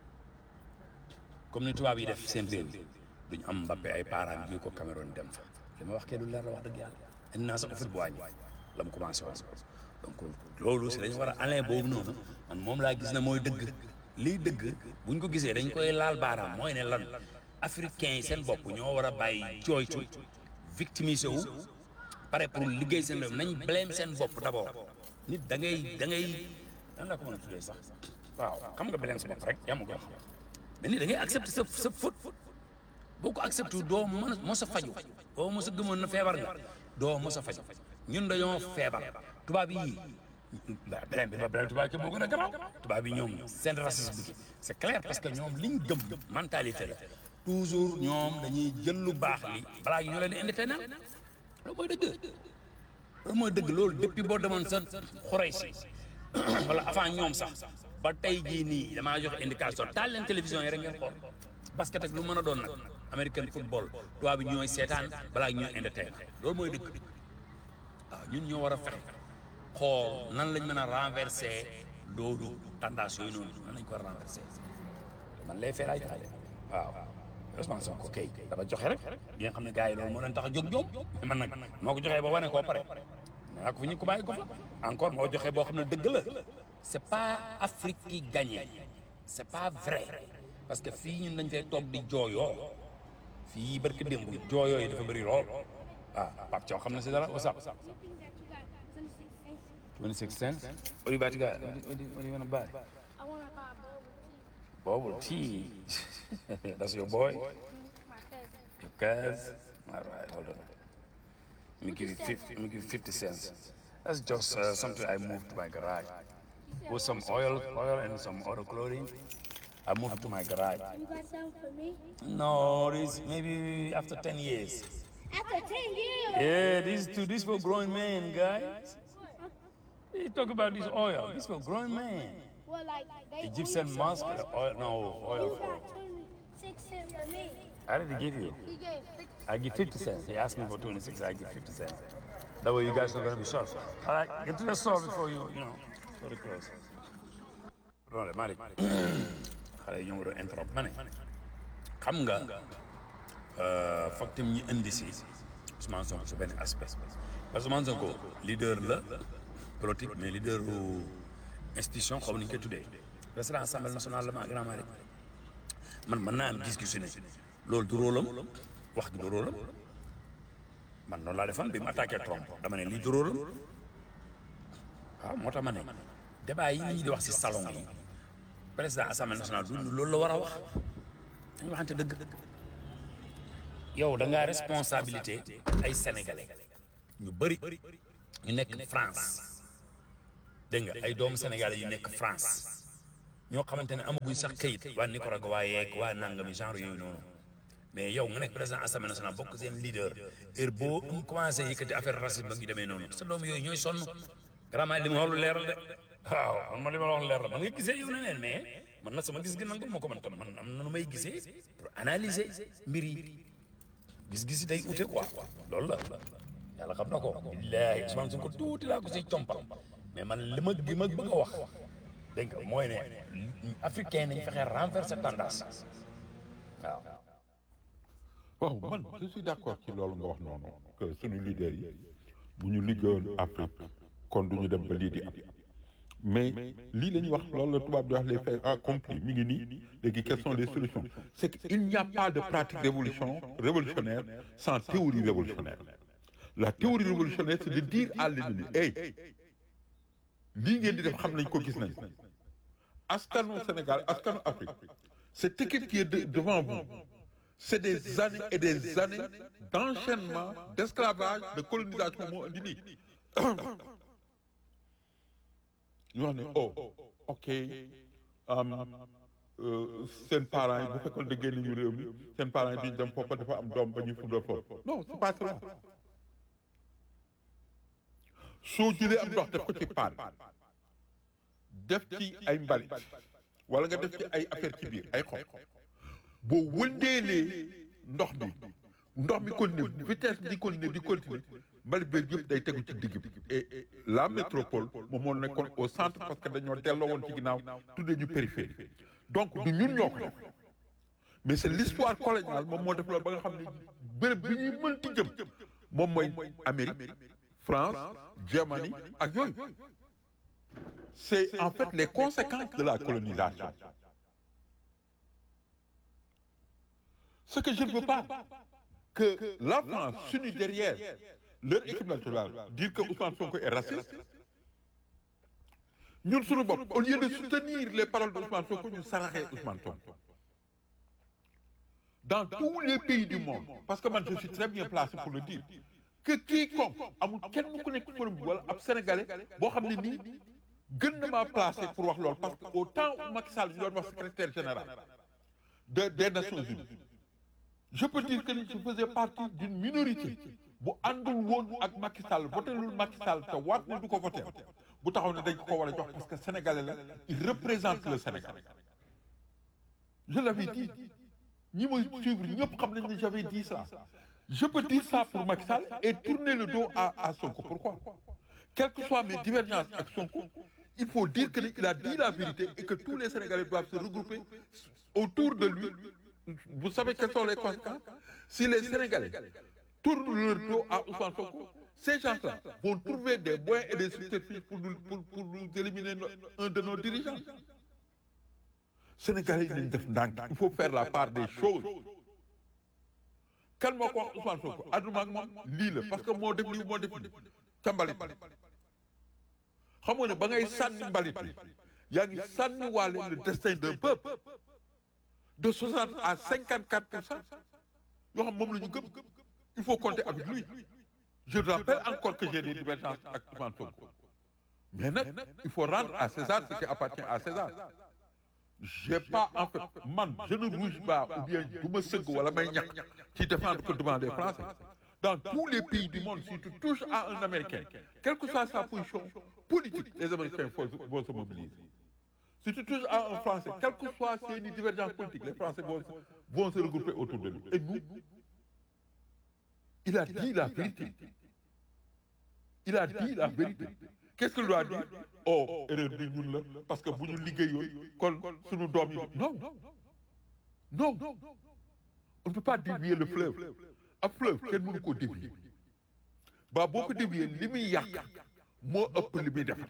comme ni tubaab yi def seen réew duñ am Mbappé ay parents yu ko Cameroun dem fa li ma wax kee du leer la wax dëgg yàlla indi naa sax affaire bu wàññi la mu commencé woon donc loolu si dañu war a alain boobu noonu man moom laa gis ne mooy dëgg lii dëgg buñ ko gisee dañ koy laal baaraam mooy ne lan africains yi seen bopp ñoo war a bàyyi jooytu victimiser wu pare pour liggéey seen réew nañ blâme seen bopp d'abord nit da ngay da ngay nan la ko mën a tuddee sax waaw xam nga blâme sa bopp rek yaa ma ko wax mais nit da ngay accepter sa sa faute boo ko accepté doo mën a mos a faju boo mos a gëmoon na feebar nga doo mos a faju ñun dañoo feebar tubaab yi ba beneen bi ba beneen tubaab ki moo gën a garaaw tubaab yi ñoom seen racisme bi c'est clair parce que ñoom liñ gëm mentalité la toujours ñoom dañuy jël lu baax li balaa ñu leen di indépendant loolu mooy dëgg loolu mooy dëgg loolu depuis boo demoon sa xorey si wala avant ñoom sax ba tey jii nii damaa joxe indication taal leen télévision yi rek ngeen xool basket ak lu mën a doon nag American football tubaab bi ñooy seetaan balaa ñooy entertain loolu mooy dëgg waaw ñun ñoo war a fexe xool nan lañ mën a renverser loolu tendance yooyu noonu nan lañ ko war a renverser man lay fee laay joxe waaw Ousmane Sonko kay dafa joxe rek bi nga xam ne gars yi loolu moo leen tax a jóg ñoom man nag moo ko joxee ba wane koo pare naa ko fi ñu ko bàyyi ko fa encore moo joxe boo xam ne dëgg la c'est pas Afrique qui gagne c'est pas vrai parce que fii ñun dañ fay toog di jooyoo fii barki démb jooyoo yi dafa bëri lool ah Pape Thiaw xam na si dara what's up 26 cents what you about to get what do you, what do you want to buy I want to buy bubble bubble tea that's your boy tea. My cousin. your cousin all right hold on let me give you 50 let me give you 50 cents that's just uh, something I moved to my garage with some oil oil and some other clothing I moved it to my garage You got something for me? no this maybe after 10 years After 10 years. Yeah, these two, these for grown men, guys. You talk about this oil. This for grown men. Well, like, they Egyptian only musk, said oil, no, oil You for. got 26 cents for me. I did give you. He gave 50 I give 50 cents. He asked me for 26, I give 50 cents. That way you guys are going to be short. All right, get to the store before you, you know, go to close. Loolu Malick xale yi ñoo war a interrompre ma ne xam nga foog tam ñu indi si Ousmane Sonko si benn aspect parce que Ousmane Sonko leader la politique mais leader u institution xaw ma ni ñu koy tuddee président assemblée nationale la ma grand Malick man mën naa am gis-gisu ne loolu du rôle am wax gi du rôle am man noonu laa defoon bi mu attaqué Trump dama ne lii du rôle am waaw moo tax ma ne débat yi ñuy di wax si salon yi président assemblée nationale du loolu la war a wax dañu waxante dëgg yow da ngaa responsabilité ay sénégalais ñu bëri ñu nekk France dégg nga ay doomu Sénégal yu nekk France ñoo xamante ne amaguñ sax kayit waa Nicaragua yeeg waa nangami genre yooyu noonu mais yow nga nekk président assemblée nationale bokk seen leader heure boo mu commencé yëkkati affaire racisme ak yu demee noonu sa doom yooyu ñooy sonn vraiment li ma wax lu leer la de waaw man ma li ma wax lu leer la man nga gisee yow neneen mais man na sama gis gi nangu ma ko man tam man am na nu may gisee pour analyser mbir yi gis-gis yi day ute quoi loolu la yàlla xam na ko billaahi Ousmane Sonko tuuti laa ko si compal mais man li ma li ma bëgg a wax dégg nga mooy ne africain nañ fexe renverser tendance waaw waaw man je suis d'accord ci loolu nga wax noonu que suñu leader yi bu ñu liggéeyoon Afrique kon du ñu dem ba lii di am mais lii la ñuy wax loolu la tubaab di wax les faits accomplis mi ngi nii léegi quelles sont les solutions c'est qu'il n'y a pas de pratique révolution révolutionnaire sans théorie révolutionnaire la théorie révolutionnaire c'est de dire à l'ennemi hey lii ngeen di def xam nañ ko gis nañ askanu Sénégal askanu Afrique cette équipe qui est de- devant vous c'est des années et des années d'enchaînement d'esclavage de colonisation moo indi nii ñu wax ne oh ok am euh, seen parents yi bu fekkoon da génn ñu réew mi seen parents yi duñ dem foofu dafa am doom ba ñuy fundal foofu non c'est pas cela soo jëlee am ndox def ko ci paan def ci ay mbalit wala nga def ci ay affaire ci biir ay xob boo wëndeelee ndox bi ndox mi continuer vitesse di continuer di continuer mbalit bi yëpp day tegu ci digg bi et la métropole moom moo nekkoon au centre parce que dañoo delloo woon ci ginnaaw tuddee ñu périphérie donc du ñun ñoo ko def mais c'est l'histoire coloniale moom moo def loolu ba nga xam ne béréb bi ñuy mënti jëm moom mooy Amérique France Germanie ak yooyu c'est en fait les conséquences de la colonisation ce que je ne veux pas que la France s'unit derrière leur équipe nationale dire que Ousmane Sonko est raciste ñun suñu bopp au lieu de soutenir les paroles de Ousmane Sonko ñu saraxee Ousmane Sonko dans tous les pays du monde parce que man je suis très bien placé pour le dire que quiconque amul kenn ku nekk forum bi wala ab sénégalais boo xam ne nii gën na maa placé pour wax loolu parce que au temps où Macky Sall ñu doon wax secrétaire général de des Nations Unies je peux dire que je faisais partie d'une minorité bu àndul woon ak Macky Sall votelul Macky Sall te waat ne du ko voté bu taxaw ne dañ ko ko war a jox parce que sénégalais la il représente le Sénégal je l'avais dit ñi may suivre ñëpp xam nañ ne j'avais dit ça je peux dire ça pour Macky Sall et tourner le dos à à Sonko pourquoi quelles que soient mes divergences avec Sonko il faut dire que il a dit la vérité et que tous les Sénégalais doivent se regrouper autour de lui vous savez quelles sont les conséquences si les Sénégalais tournent leur dos à Ousmane Sonko ces gens-là vont trouver des moyens et des subterfuges pour nous pour pour nous éliminer no- un de nos dirigeants Sénégalais yi nañ def ndànk il faut faire la part des choses kan moo ko wax Ousmane Sonko àdduma ak moom lii la parce que moo def lii moo def lii ca mbalit xam nga ne ba ngay sànni mbalit bi yaa ngi sànni waale le destin d'un peuple de 60 à 54 pour cent yoo xam moom la ñu gëm il faut compter avec lui je rappelle encore que j'ai des divergences avec Ousmane Sonko mais nag il faut rendre à César ce qui appartient à César j'ai pas en fait man je ne bouge pas ou bien du ma sëgg wala may ñàkk ci défendre que devant les Français dans tous les pays du monde si tu touches à un Américain quelle que soit sa position politique les Américains vont vont se mobiliser si tu touches à un Français quelle que soit ses divergences politiques les Français vont vont se regrouper autour de lui et nous il a dit la vérité il a dit la vérité qu'est-ce qu'il doit dire oh erreur bi ñun la parce que bu ñu liggéeyoon kon suñu doom yi non non on ne peut pas dévier le fleuve ab fleuve kenn mënu koo dévier ba boo ko dévier li muy yàq moo ëpp li muy def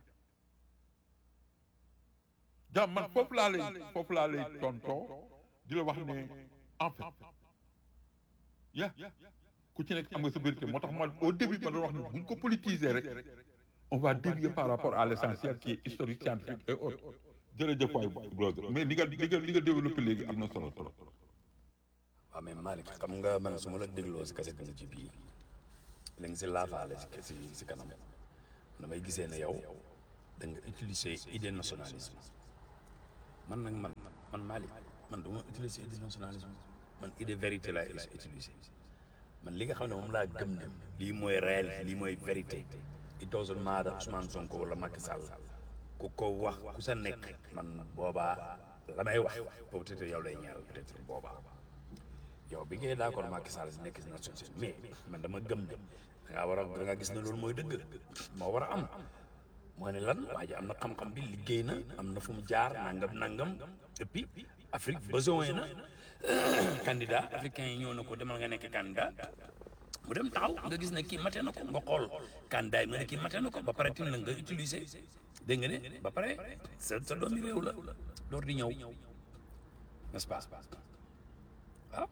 jàmm man foofu laa lay foofu laa lay tontoo di la wax ne en fait ya ku ci nekk am nga sa vérité moo tax man au début ma doon wax ne bu ñu ko politiser rek on va dévier par rapport à l'essentiel qui est historique scientifique et autres jërëjëf waay brother mais li nga li nga li nga développé léegi am na solo trop waaw mais Malick xam nga man su ma la dégloo si kaset bi ci bii li nga si laafaale si si si kanam damay gisee ne yow da nga utiliser idée nationalisme man nag man man Malick man du ma utiliser idée nationalisme man idée vérité laay utiliser man li nga xam ne moom laa gëm ne lii mooy réel lii mooy vérité it doesn't matter Ousmane Sonko wala Macky Sall ku ko wax ku sa nekk man boobaa la may wax peut-être yow lay ñaar peut-être boobaa yow bi ngay d'accord Macky Sall si nekk si na société mais man dama gëm ne da ngaa war a da nga gis ne loolu mooy dëgg moo war a am moo ne lan waa ji am na xam-xam bi liggéey na am na fu mu jaar nangam nangam et puis Afrique besoin na candidat africain yi ñëw na ko demal nga nekk candidat mu dem taxaw nga gis ne kii mate na ko nga xool candidat yi nga ne kii mate na ko ba pare tim la nga utiliser dégg nga ne ba pare sa sa doomi réew la door di ñëw n'est-ce pas waaw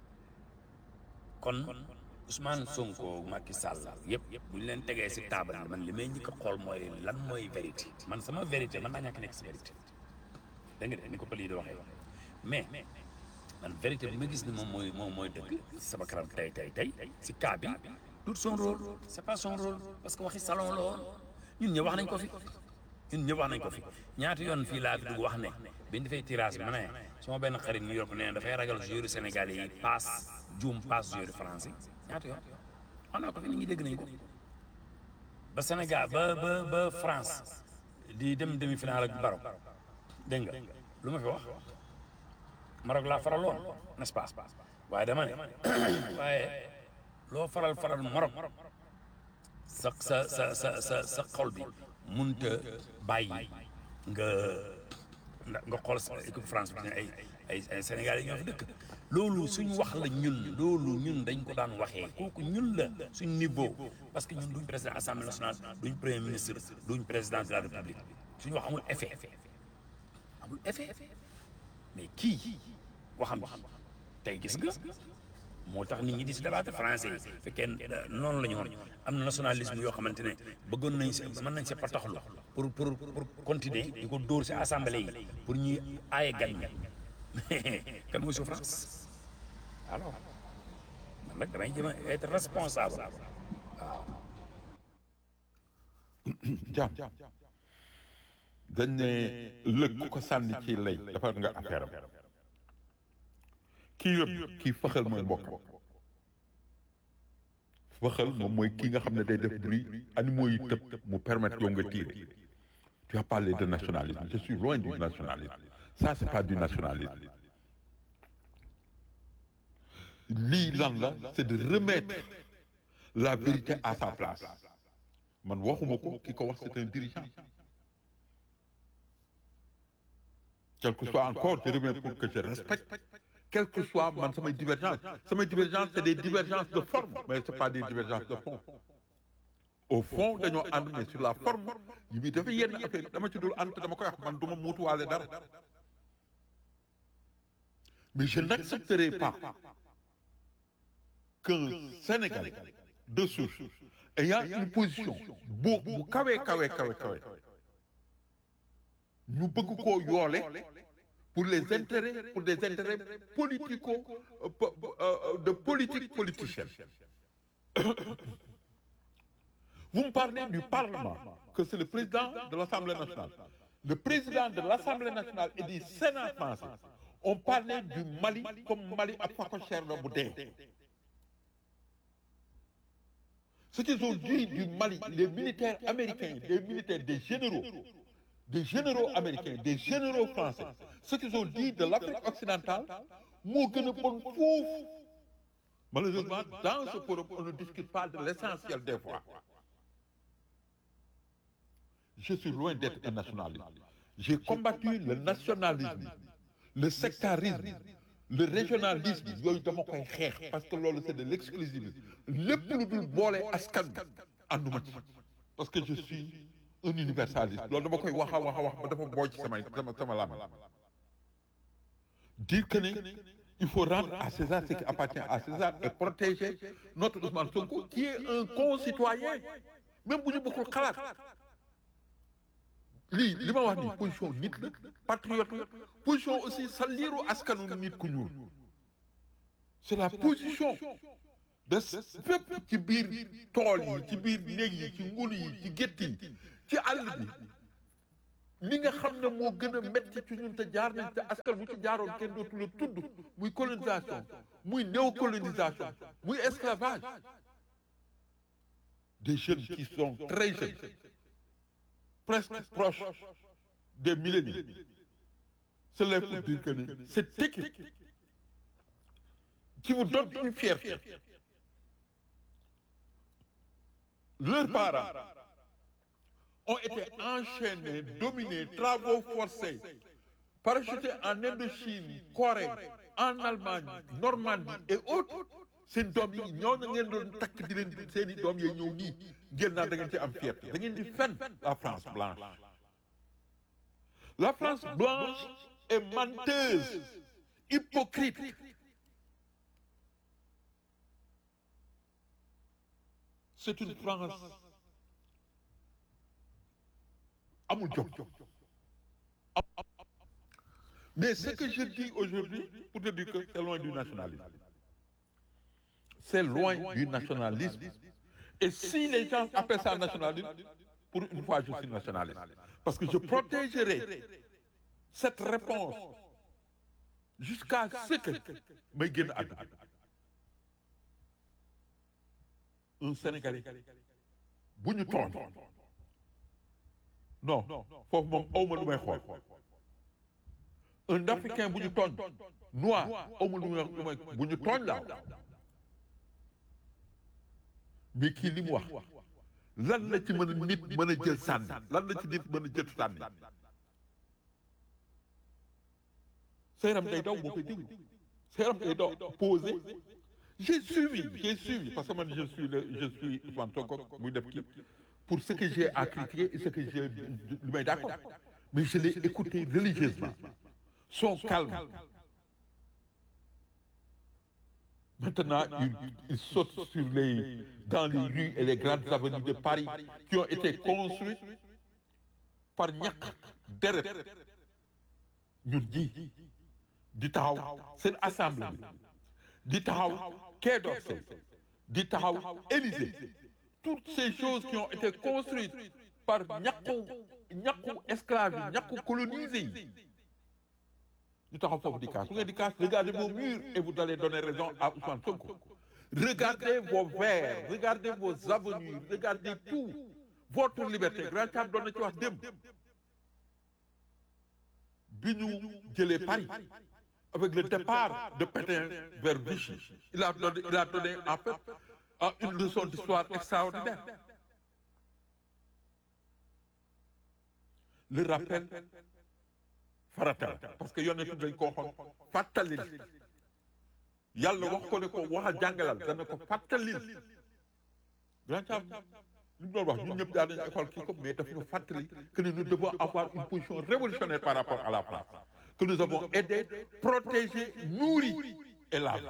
kon Ousmane Sonko Macky Sall yëpp bu ñu leen tegee si taabal man li may njëkk a xool mooy lan mooy vérité man sama vérité man naa ñàkk nekk si vérité dégg nga de ni ko pël yi di waxee mais man vérité bi ma gis ni moom mooy moom mooy dëgg sama kanam tey tey tey si cas bi tout son rôle c'est pas son rôle parce que waxi salon la woon ñun ñëpp wax nañ ko fi ñun ñëpp wax nañ ko fi ñaata yoon fii laa fi dugg wax ne bi ñu defee tirage bi ma ne sama benn xarit New York nee na dafay ragal joueur sénégalais yi passe juum passe joueur français ñaata yoon wax naa ko fi nit ñi dégg nañ ko ba Sénégal ba ba ba France di dem demi-finale ak Maroc dégg nga lu ma fi wax Maroc laa faraloon n'est-ce pas waaye dama ne waaye loo faral faral Maroc sa sa sa sa sa sa xol bi munta bàyyi nga nga xool sa équipe France bi ne ay ay ay Sénégal yi ñoo fi dëkk loolu suñ wax la ñun loolu ñun dañ ko daan waxee kooku ñun la suñ niveau parce que ñun duñ président assemblée nationale duñ premier ministre duñ président de la république suñu wax amul effet amul effet mais kii waxam tey gis nga moo tax nit ñi di si débattre français yi fekkee noonu la ñu woon am na nationalisme yoo xamante ne bëggoon nañ si mën nañ si pataxlu pour pour pour continuer di ko dóor si assemblée yi pour ñuy aaye gan ñi kan mooy souffrance alors man nag damay jëm a être responsable waaw jàmm dañ ne lëg ku ko sànni ci lay defar nga affaire am kii yëpp kii fëxal mooy mbokkam fëxal moom mooy kii nga xam ne day def bruit animaux yi tëb mu permettre yow nga tirer tu as parlé de nationalisme je suis loin du nationalisme ça c'est pas du nationalisme lii lan la c'est de remettre la vérité à sa place man waxuma ko ki ko wax c'est un dirigeant quel que soit encore je reviens pour que je respecte quel que soit man samay divergence samay divergence c'est des divergences de forme mais c'est pas des divergences de fond au fond dañoo ànd mais sur la forme yi muy dafa yenn affaire dama ci dul ànd dama koy wax man du ma muutuwaale dara mais je n'accepterai pas qu'un Sénégalais de souche ayant une position bu bu kawe kawe kawe kawe ñu bëgg koo yoole pour les intérêts pour des intérêts politico de politique politicienne vous me parlez du Parlement que c'est le président de l'Assemblée nationale le président de l'Assemblée nationale et du Sénat français on parlait du Mali comme Mali ak phacochère la bu dee ce qu'ils ont dit du Mali les militaires américains les militaires des généraux des généraux américains des généraux français ce qu'ils ont dit de l'Afrique occidentale moo gën a bon foofu malheureusement dans ce forum on ne discute pas de l'essentiel des fois je suis loin d'être un nationaliste j'ai combattu le nationalisme le sectarisme le régionalisme yooyu dama koy xeex parce que loolu c'est de l'exclusivisme lépp lu dul boole askan bi ànduma ci parce que je suis un universaliste loolu dama koy wax a wax a wax ba dafa booy ci samay sama sama lam dire que ne il faut rendre à César ce qui appartient à César et protéger notre Ousmane Sonko qui est un concitoyen même bu ñu bokkul xalaat lii li ma wax nii position nit la patriote la position aussi sa liiru askanu nit ku ñuul c'est la position de fépp ci biir tool yi ci biir néeg yi ci ngun yi ci gétt yi ci àll bi li nga xam ne moo gën a metti ci ñun te jaar nañ te askan bu ci jaaroon kenn dootu la tudd muy colonisation muy néocolonisation muy esclavage des jeunes qui sont très jeunes presque proches des millénaires cela pour dire que ni cette équipe qui vous donne une fierté leurs parents ont été enchaînés, dominés, travaux forcés, parachutés en Indochine, Corée, en Allemagne, Normandie et autres. seen doom yi ñooñu ngeen doon takk di leen seen i doom yi ñëw nii ngeen naan da ngeen ci am fierté da ngeen di fen la France blanche. La France blanche est menteuse, hypocrite. C'est une France amul jom mais ce que je dis aujourd'hui pour te dire que c'est loin du nationalisme c'est loin du nationalisme et si les gens appellent ça nationalisme pour une fois je suis nationaliste parce que je protégerai cette réponse jusqu'à ce que may génn àdduna un Sénégalais bu ñu tooñ non foofu moom awma lu may xool un africain bu ñu tooñ noir awma lu may lu may bu ñu tooñ laaw mais kii li mu wax lan la ci mën a nit mën a jël sànni lan la ci nit mën a jël sànni sa yaram day daw boo koy déglu sa yaram day daw posé j'ai suivi j'ai suivi parce que man je suis le je suis Ousmane Sonko muy def kii pour ce que j'ai à critiquer et ce que j'ai lu may d'accord mais je l'ai écouté religieusement son calme maintenant il, il saute sur les dans les rues et les grandes avenues de Paris qui ont été construites par ñàkk deret ñun ji di taxaw seen assemblée bi di taxaw Quai d'Orsay di taxaw Élysée toutes ces choses qui ont été construites par ñàkku ñàkku esclaves yi ñàkku colonisés yi ñu taxaw foofu di kaas su ngeen di kaas regardez vos murs et vous allez donner raison à Ousmane Sonko regardez vos verres regardez vos avenues regardez tout votre liberté grand Thiam doon na ci wax démb bi ñu jëlee Paris avec le départ de Pétain vers Vichy il a donné il a donné en fait ah une leçon d'histoire extraordinaire le rappel farata la parce que yonent dañ ko waxoon fàttalil yàlla wax ko ne ko wax a jàngalal dana ko fàttalil grand Thiam li mu doon wax ñun ñëpp daal nañu école kii ko mais daf ñu fàttali que nous devons avoir une position révolutionnaire par rapport à la France que nous avons aidé protégé nourri et lavé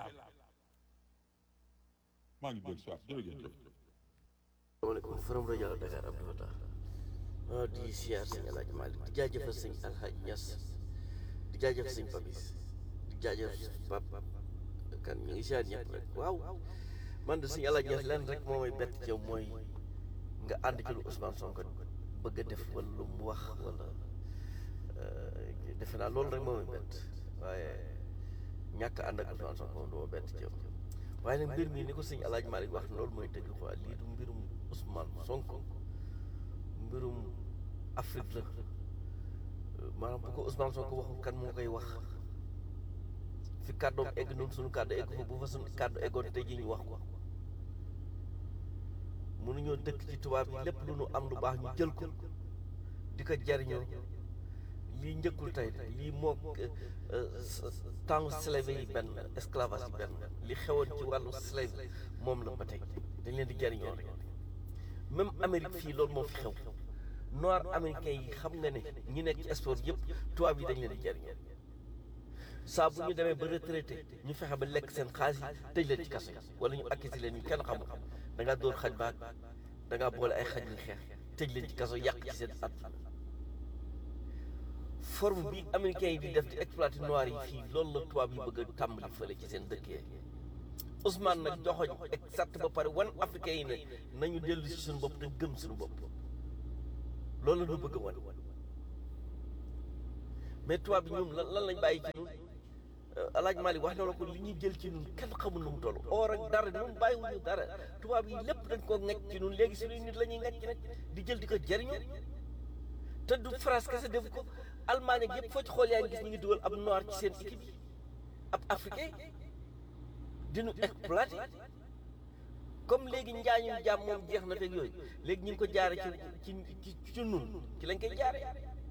maa ngi dellu si waat jërëjëf asalaamaaleykum forum rajo Dakar Abdou Fatah ah di siyaar sëñ El Hadj Malick di jaajëfal sëñ Alhaji Niass di jaajëfal sëñ Papis di jaajëfal Pap kan ñu ngi siyaar ñëpp rek waaw man de sëñ El Hadj Niass lenn rek moo may bett ci yow mooy nga ànd ci lu Ousmane Sonko bëgg a def wala lu mu wax wala defe naa loolu rek moo may bett waaye ñàkk ànd ak Ousmane Sonko moom du ma bett ci yow waaye nag mbir mi ni ko sëñ El Hadj Malick wax loolu mooy dëgg quoi lii du mbirum Ousmane Sonko mbirum Afrique la maanaam bu ko Ousmane Sonko waxul kan moo koy wax fi kàddoom egg noonu suñu kàddu egg fa bu fa suñu kàddu eggoon tey jii ñu wax ko mënuñoo dëkk ci tubaab yi lépp lu nu am lu baax ñu jël ko di ko jariñoo lii njëkkul tey lii moo temps slave yi benn esclavage yi benn li xewoon ci wàllu slave moom la ba tey dañ leen di jariñoo rek même Amérique fii loolu moo fi xew noir américain yi xam nga ne ñi nekk ci sport yëpp tubaab yi dañ leen di jariñoo saa bu ñu demee ba retraité ñu fexe ba lekk seen xaalis yi tëj leen ci kaso yi wala ñu akkisi leen ñu kenn xamul da ngaa dóor xaj baag da ngaa boole ay xaj yu xeex tëj leen ci kaso yàq ci seen at forme bi américains yi di def di exploité noir yi fii loolu la tubaab yi bëgg a tàmbali fële ci seen dëkk yi Ousmane nag joxoñ exact ba pare wan africains yi ne nañu dellu si suñu bopp te gëm suñu bopp loolu la ñu bëgg a wan mais tubaab bi ñoom lan lan lañ bàyyi ci ñun alaaj Malick wax na la ko li ñuy jël ci ñun kenn xamul nu mu toll or ak dara ñun bàyyiwuñu dara tubaab yi lépp dañ koo ngecc ci ñun léegi suñuy nit la ñuy ngecc nag di jël di ko jëriñoo te du France kese def ko Allemagne ak yëpp foo ci xool yaa ngi gis ñu ngi dugal ab noir ci seen équipe yi ab africain di ñu exploité comme léegi njaañum jàmm moom jeex na fekk yooyu léegi ñu ngi ko jaare ci ci ci ci nun ci lañ koy jaare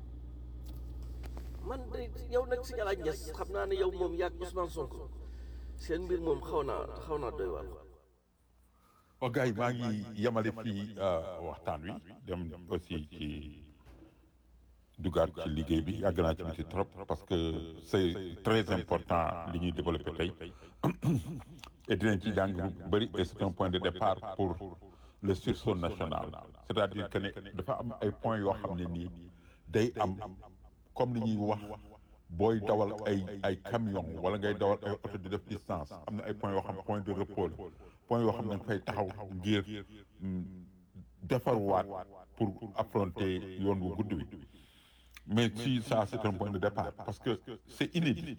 man de yow nag si Galaye Niass xam naa ne yow moom yàgg Ousmane Sonko seen mbir moom xaw naa xaw naa doy waar waaw gars yi maa ngi yemale fii waxtaan wi dem aussi ci dugaat ci liggéey bi yàgg naa ci ci trop parce que c'est très important li ñuy développé tey et dinañ ci jàng bu bëri et c'est un point de départ pour le sursaut national c'est-à-dire que ne dafa am ay points yoo xam ne nii day am comme li ñuy wax booy dawal ay ay camion wala ngay dawal ay oto di def distance am na ay points yoo xam point de repos la point yoo xam ne dañ fay taxaw ngir defarwaat pour affronter yoon bu gudd wi mais si ça c'est un point de départ parce que c'est inédit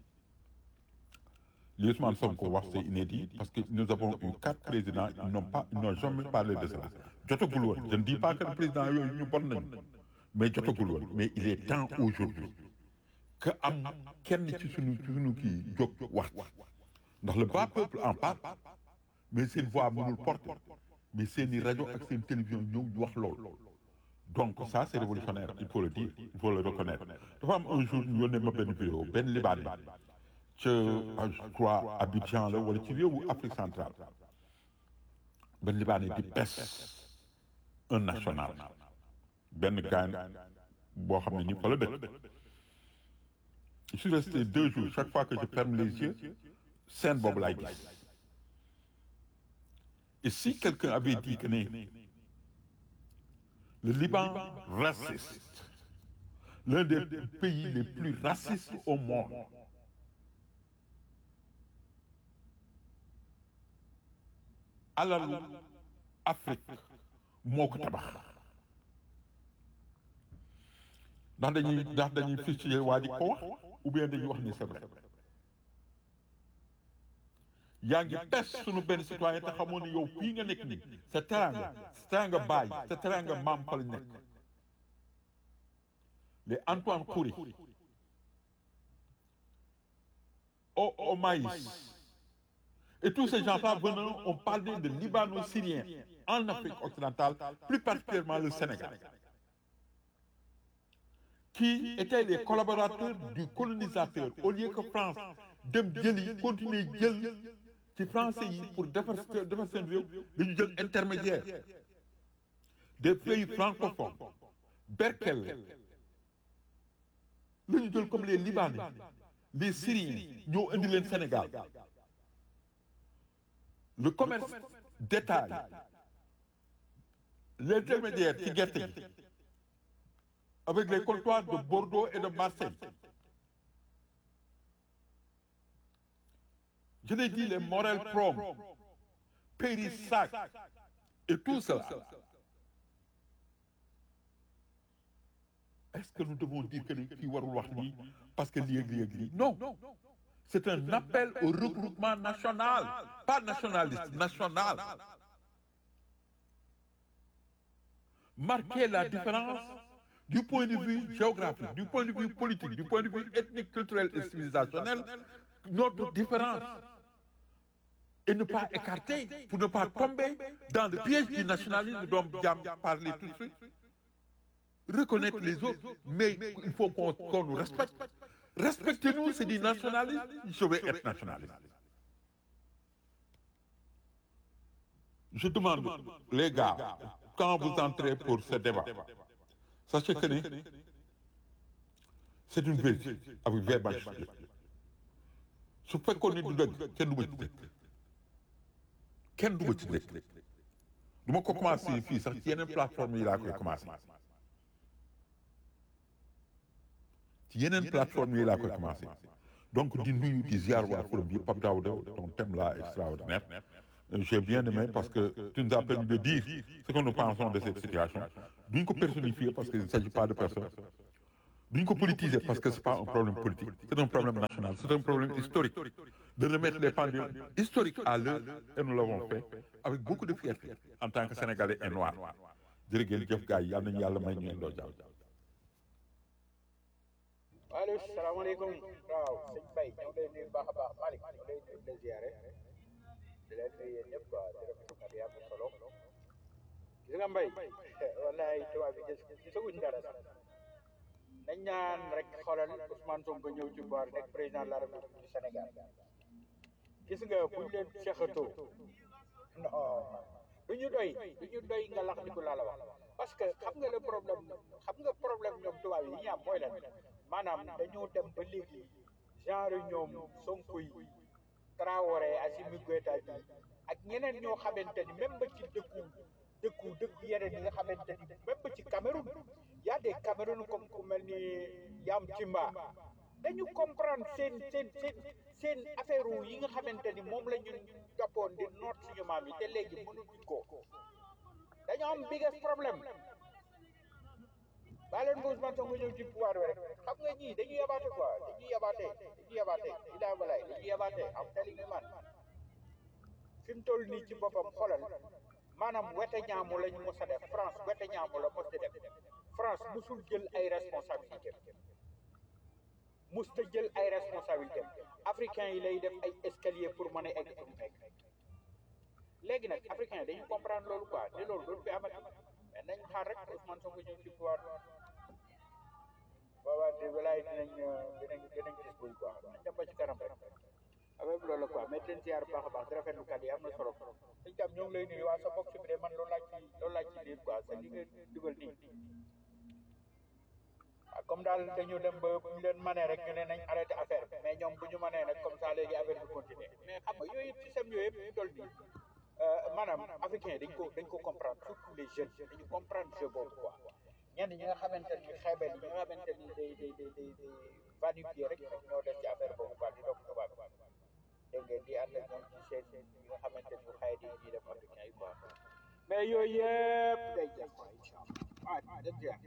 li Ousmane Sonko wax c'est inédit parce que nous avons eu quatre présidents ils n'ont pas ils n'ont jamais parlé de cela jotagul woon je ne dis pas que le président yooyu ñu bon nañu mais jotagul woon mais il est temps aujourd'hui que am kenn ci suñu ci suñu kii jóg wax ndax le bas peuple en parle mais seen voix mënul porter mais seeni rajo ak seen télévision ñëw wax loolu donc ça c'est révolutionnaire il faut le dire il faut le reconnaître dafa am un jour ñu yónnee ma benn vidéo benn libaane ca je crois Abidjan la wala ci réewu Afrique centrale benn libaane di pes un national benn gaan boo xam ne ni fa la dëkk je suis resté deux jours chaque fois que je ferme les yeux scène boobu laay gis et si quelqu'un avait dit que ne le Liban raciste l'un des pays les plus racistes au monde alalu Afrique moo ko tabax ndax dañuy ndax dañuy fistuler waa ji ko wax ou bien dañuy wax ni c'est vrai yaa ngi pes sunu benn citoyen te xamoon ne yow fii nga nekk nii sa teranga sa teranga baay sa teranga maam fa lañ nekk les Antoine Kouré au au Maïs et tous ces gens-là venant ont parlé de Libano-Syriens en Afrique occidentale plus particulièrement le Sénégal qui étaient les collaborateurs du colonisateur au lieu que France dem jëli continuer jël ci français yi pour defar defar seen réew dañu jël intermédiaire des pays francophones Berkel la ñu jël comme les Libanais les Syriens ñoo indi leen Sénégal le commerce détail l'intermédiaire ci gerte gi avec les comptoirs de Bordeaux et de Marseille je l'ai dit les Morel Prom Périssac et tout cela est-ce que nous devons dire que ni kii warul wax lii parce que lii ak lii ak lii non c'est un appel au regroupement national pas nationaliste national marquer la différence du point de vue géographique du point de vue politique du point de vue ethnique culturel et civilisationnel notre différence et ne pas écarter pour ne pas tomber dans le piège du nationalisme dont Diam parlait tout de suite reconnaître les autres mais il faut qu'on qu'on nous respecte respectez-nous c'est du nationalisme je vais être nationaliste je demande les gars quand vous entrez pour ce débat sachez que ni c'est une vérité avec verbe majuscule su fekkoon ni du dëgg kenn du ma ci dëgg kenn du ma ci dëgg du ma ko commencé fii sax ci yeneen plateforme yi laa koy commencé ci yeneen plateforme yi laa koy commencé donc di nuyu di ziar waa forum bi Pape Daouda ton thème là extraordinaire j'ai bien aimé parce que tu nous as permis de dire ce que nous pensons de cette situation duñ ko personnifier parce qu'il ne s'agit pas de personne duñ ko politiser parce que c'est pas un problème politique c'est un problème national c'est un problème historique de remettre les pendules historiques à l'heure et nous l'avons fait avec beaucoup de fierté en tant que sénégalais et noir jërë ngeen jëf gars yi yal nañu yàlla may ñu indoo jàmm allo salaamaaleykum waaw sëñ Faye ñoo ngi lay nuyu baax a baax Malick ñoo ngi lay nuyu di la ziare di leen nuyu yéen ñëpp quoi di rafetlu kàddu yi am na solo gis nga mbay wallaay tubaab bi gis gisaguñ dara sax nañ ñaan rek xoolal Ousmane Sonko ñëw ci boor nekk président de la République du Sénégal gis nga buñ leen seexatoo non du ñu doy du ñu doy nga lax di ko laa la wax parce que xam nga le problème xam nga problème ñoom tubaab yi ñu am mooy lan maanaam dañoo dem ba léegi genre ñoom Sonko yi Traoré Assimi Goïta bi ak ñeneen ñoo xamante ni même ba ci dëkku dëkku dëkku yeneen yi nga xamante ni même ba ci Cameroun y a des Cameroun comme ku mel ni Yam Timba dañu comprendre seen seen seen seen affaire yi nga xamante ni moom la ñu jàppoon di noot suñu maam yi te léegi mënuñu ko dañoo am biggest problème baa leen ko Ousmane Sonko ñëw ci pouvoir bi rek xam nga ñii dañuy yabaate quoi dañuy yabaate dañuy yabaate ilaa walaay dañuy yabaate am telling you man fi mu toll nii ci boppam xolal maanaam wete ñaamu lañu mos a def France wete ñaamu la mos a def France musul jël ay responsabilité mus ta jël ay responsabilité africains yi lay def ay escalier pour mën a egg fu mu egg léegi nag africains yi dañu comprendre loolu quoi ne loolu doon fi amati mais nañ xaar rek Ousmane Sonko ñëw ci pouvoir boobaa de walaay dinañ dinañ dinañ gis buy quoi nañ dem ba ci kanam rek avec loolu la quoi mais teen siyaar bu baax a baax di rafetlu kàddu yi am na solo sëñ tam ñoo ngi lay nuyu waa sa box bi de man loolu laaj ci loolu laaj ci liir quoi sa li nga dugal nii ah comme daal dañu dem ba bu ñu leen manee rek ñu ne nañ arrêté affaire bi mais ñoom bu ñu manee nag comme ça léegi affaire bi continuer mais xam nga yooyu yëpp système yooyu yëpp ñu toll nii maanaam africain dañ ko dañ ko comprendre surtout les jeunes dañu comprendre jeu boobu quoi ñenn ñi nga xamante ni xeebel yi ñi nga xamante ni day day day day day vanifier rek ñoom ñoo def ci affaire boobu quoi di doog tubaab dégg ngeen di ànd ak ñoom ci seen yi nga xamante ni xëy di ñuy def africain yi quoi mais yooyu yëpp day jeex quoi incha allah ah day jeex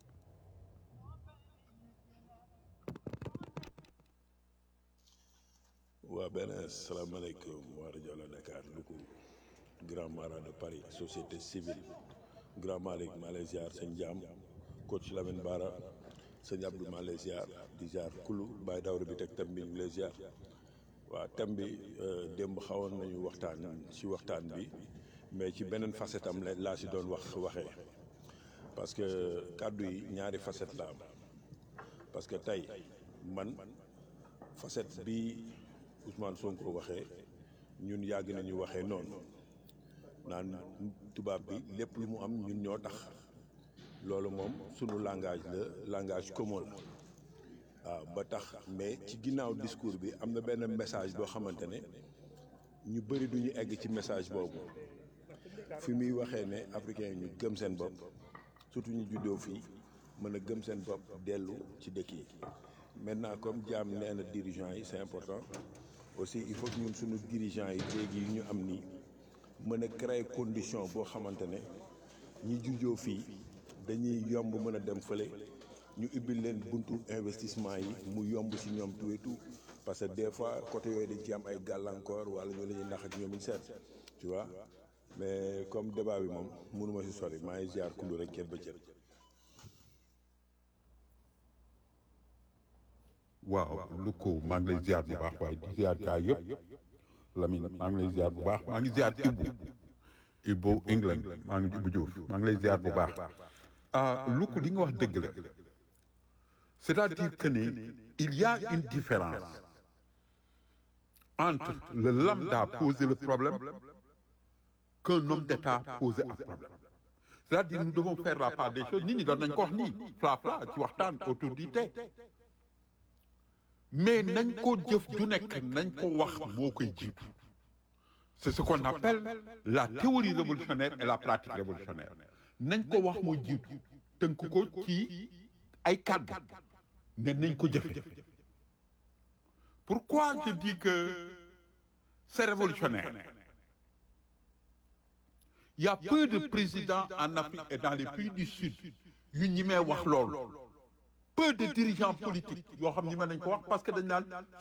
waa benn salaamaaleykum waa rajo la Dakar Louga grand marat de Paris société civile grand Malick maa lay ziar sëñ Jaam coach Lamine Bara sëñ Abdou maa lay ziar di ziar kulu Baye Dawra bi teg thème bi ñu lay ziar waa thème bi démb xawoon nañu waxtaan ci waxtaan bi mais ci beneen facette am la laa si doon wax waxee parce que kàddu yi ñaari facette la am parce que tey man facette bi Ousmane Sonko waxee ñun yàgg nañu waxee noonu naan tubaab bi lépp lu mu am ñun ñoo tax loolu moom sunu langage la langage commun la waaw ba tax mais ci ginnaaw discours bi am na benn message boo xamante ne ñu bëri duñu egg ci message boobu fi muy waxee ne africain ñu gëm seen bopp surtout ñu juddoo fii mën a gëm seen bopp dellu ci dëkk yi maintenant comme jaam nee na dirigeants yi c'est important aussi il faut que ñun suñu dirigeants yi léegi yu ñu am nii mën a créer condition boo xamante ne ñi juddoo fii dañuy yomb mën a dem fële ñu ubbil leen buntu investissement yi mu yomb ci ñoom tout et tout parce que des fois côté yooyu dañ ci am ay gàllankoor wala ñu la ñuy nax ak ñoom ñu seet tu vois mais comme débat bi moom mënuma ci sori maa ngi ziar kullu rek cër ba cër. waaw lu ko maa ngi lay ziar bu baax waaye di ziar gaa yëpp Lamine maa ngi lay ziar bu baax maa ngi ziar Ibou Ibou England maa ngi Ibou Diouf maa ngi lay ziar bu baax ah lu ko li nga wax dëgg la c'est-à-dire que ne il y a une différence entre le lambda poser le problème qu'un homme d'État poser un problème c'est-à-dire nous devons faire la part des choses nit ñi doon nañ ko wax nii fla fla ci waxtaan autour du thé mais nañ ko jëf ju nekk nañ ko wax moo koy jiitu c'est ce qu'on appelle la théorie révolutionnaire et la pratique révolutionnaire nañ ko wax moo jiitu tënk ko ci ay kàddu ne nañ ko jëfe pourquoi je dis que c'est révolutionnaire il y a peu de présidents en Afrique et dans les pays du Sud yu ñi mee wax loolu peu de dirigeants politiques yoo xam ni mën nañ ko wax parce que dañ naan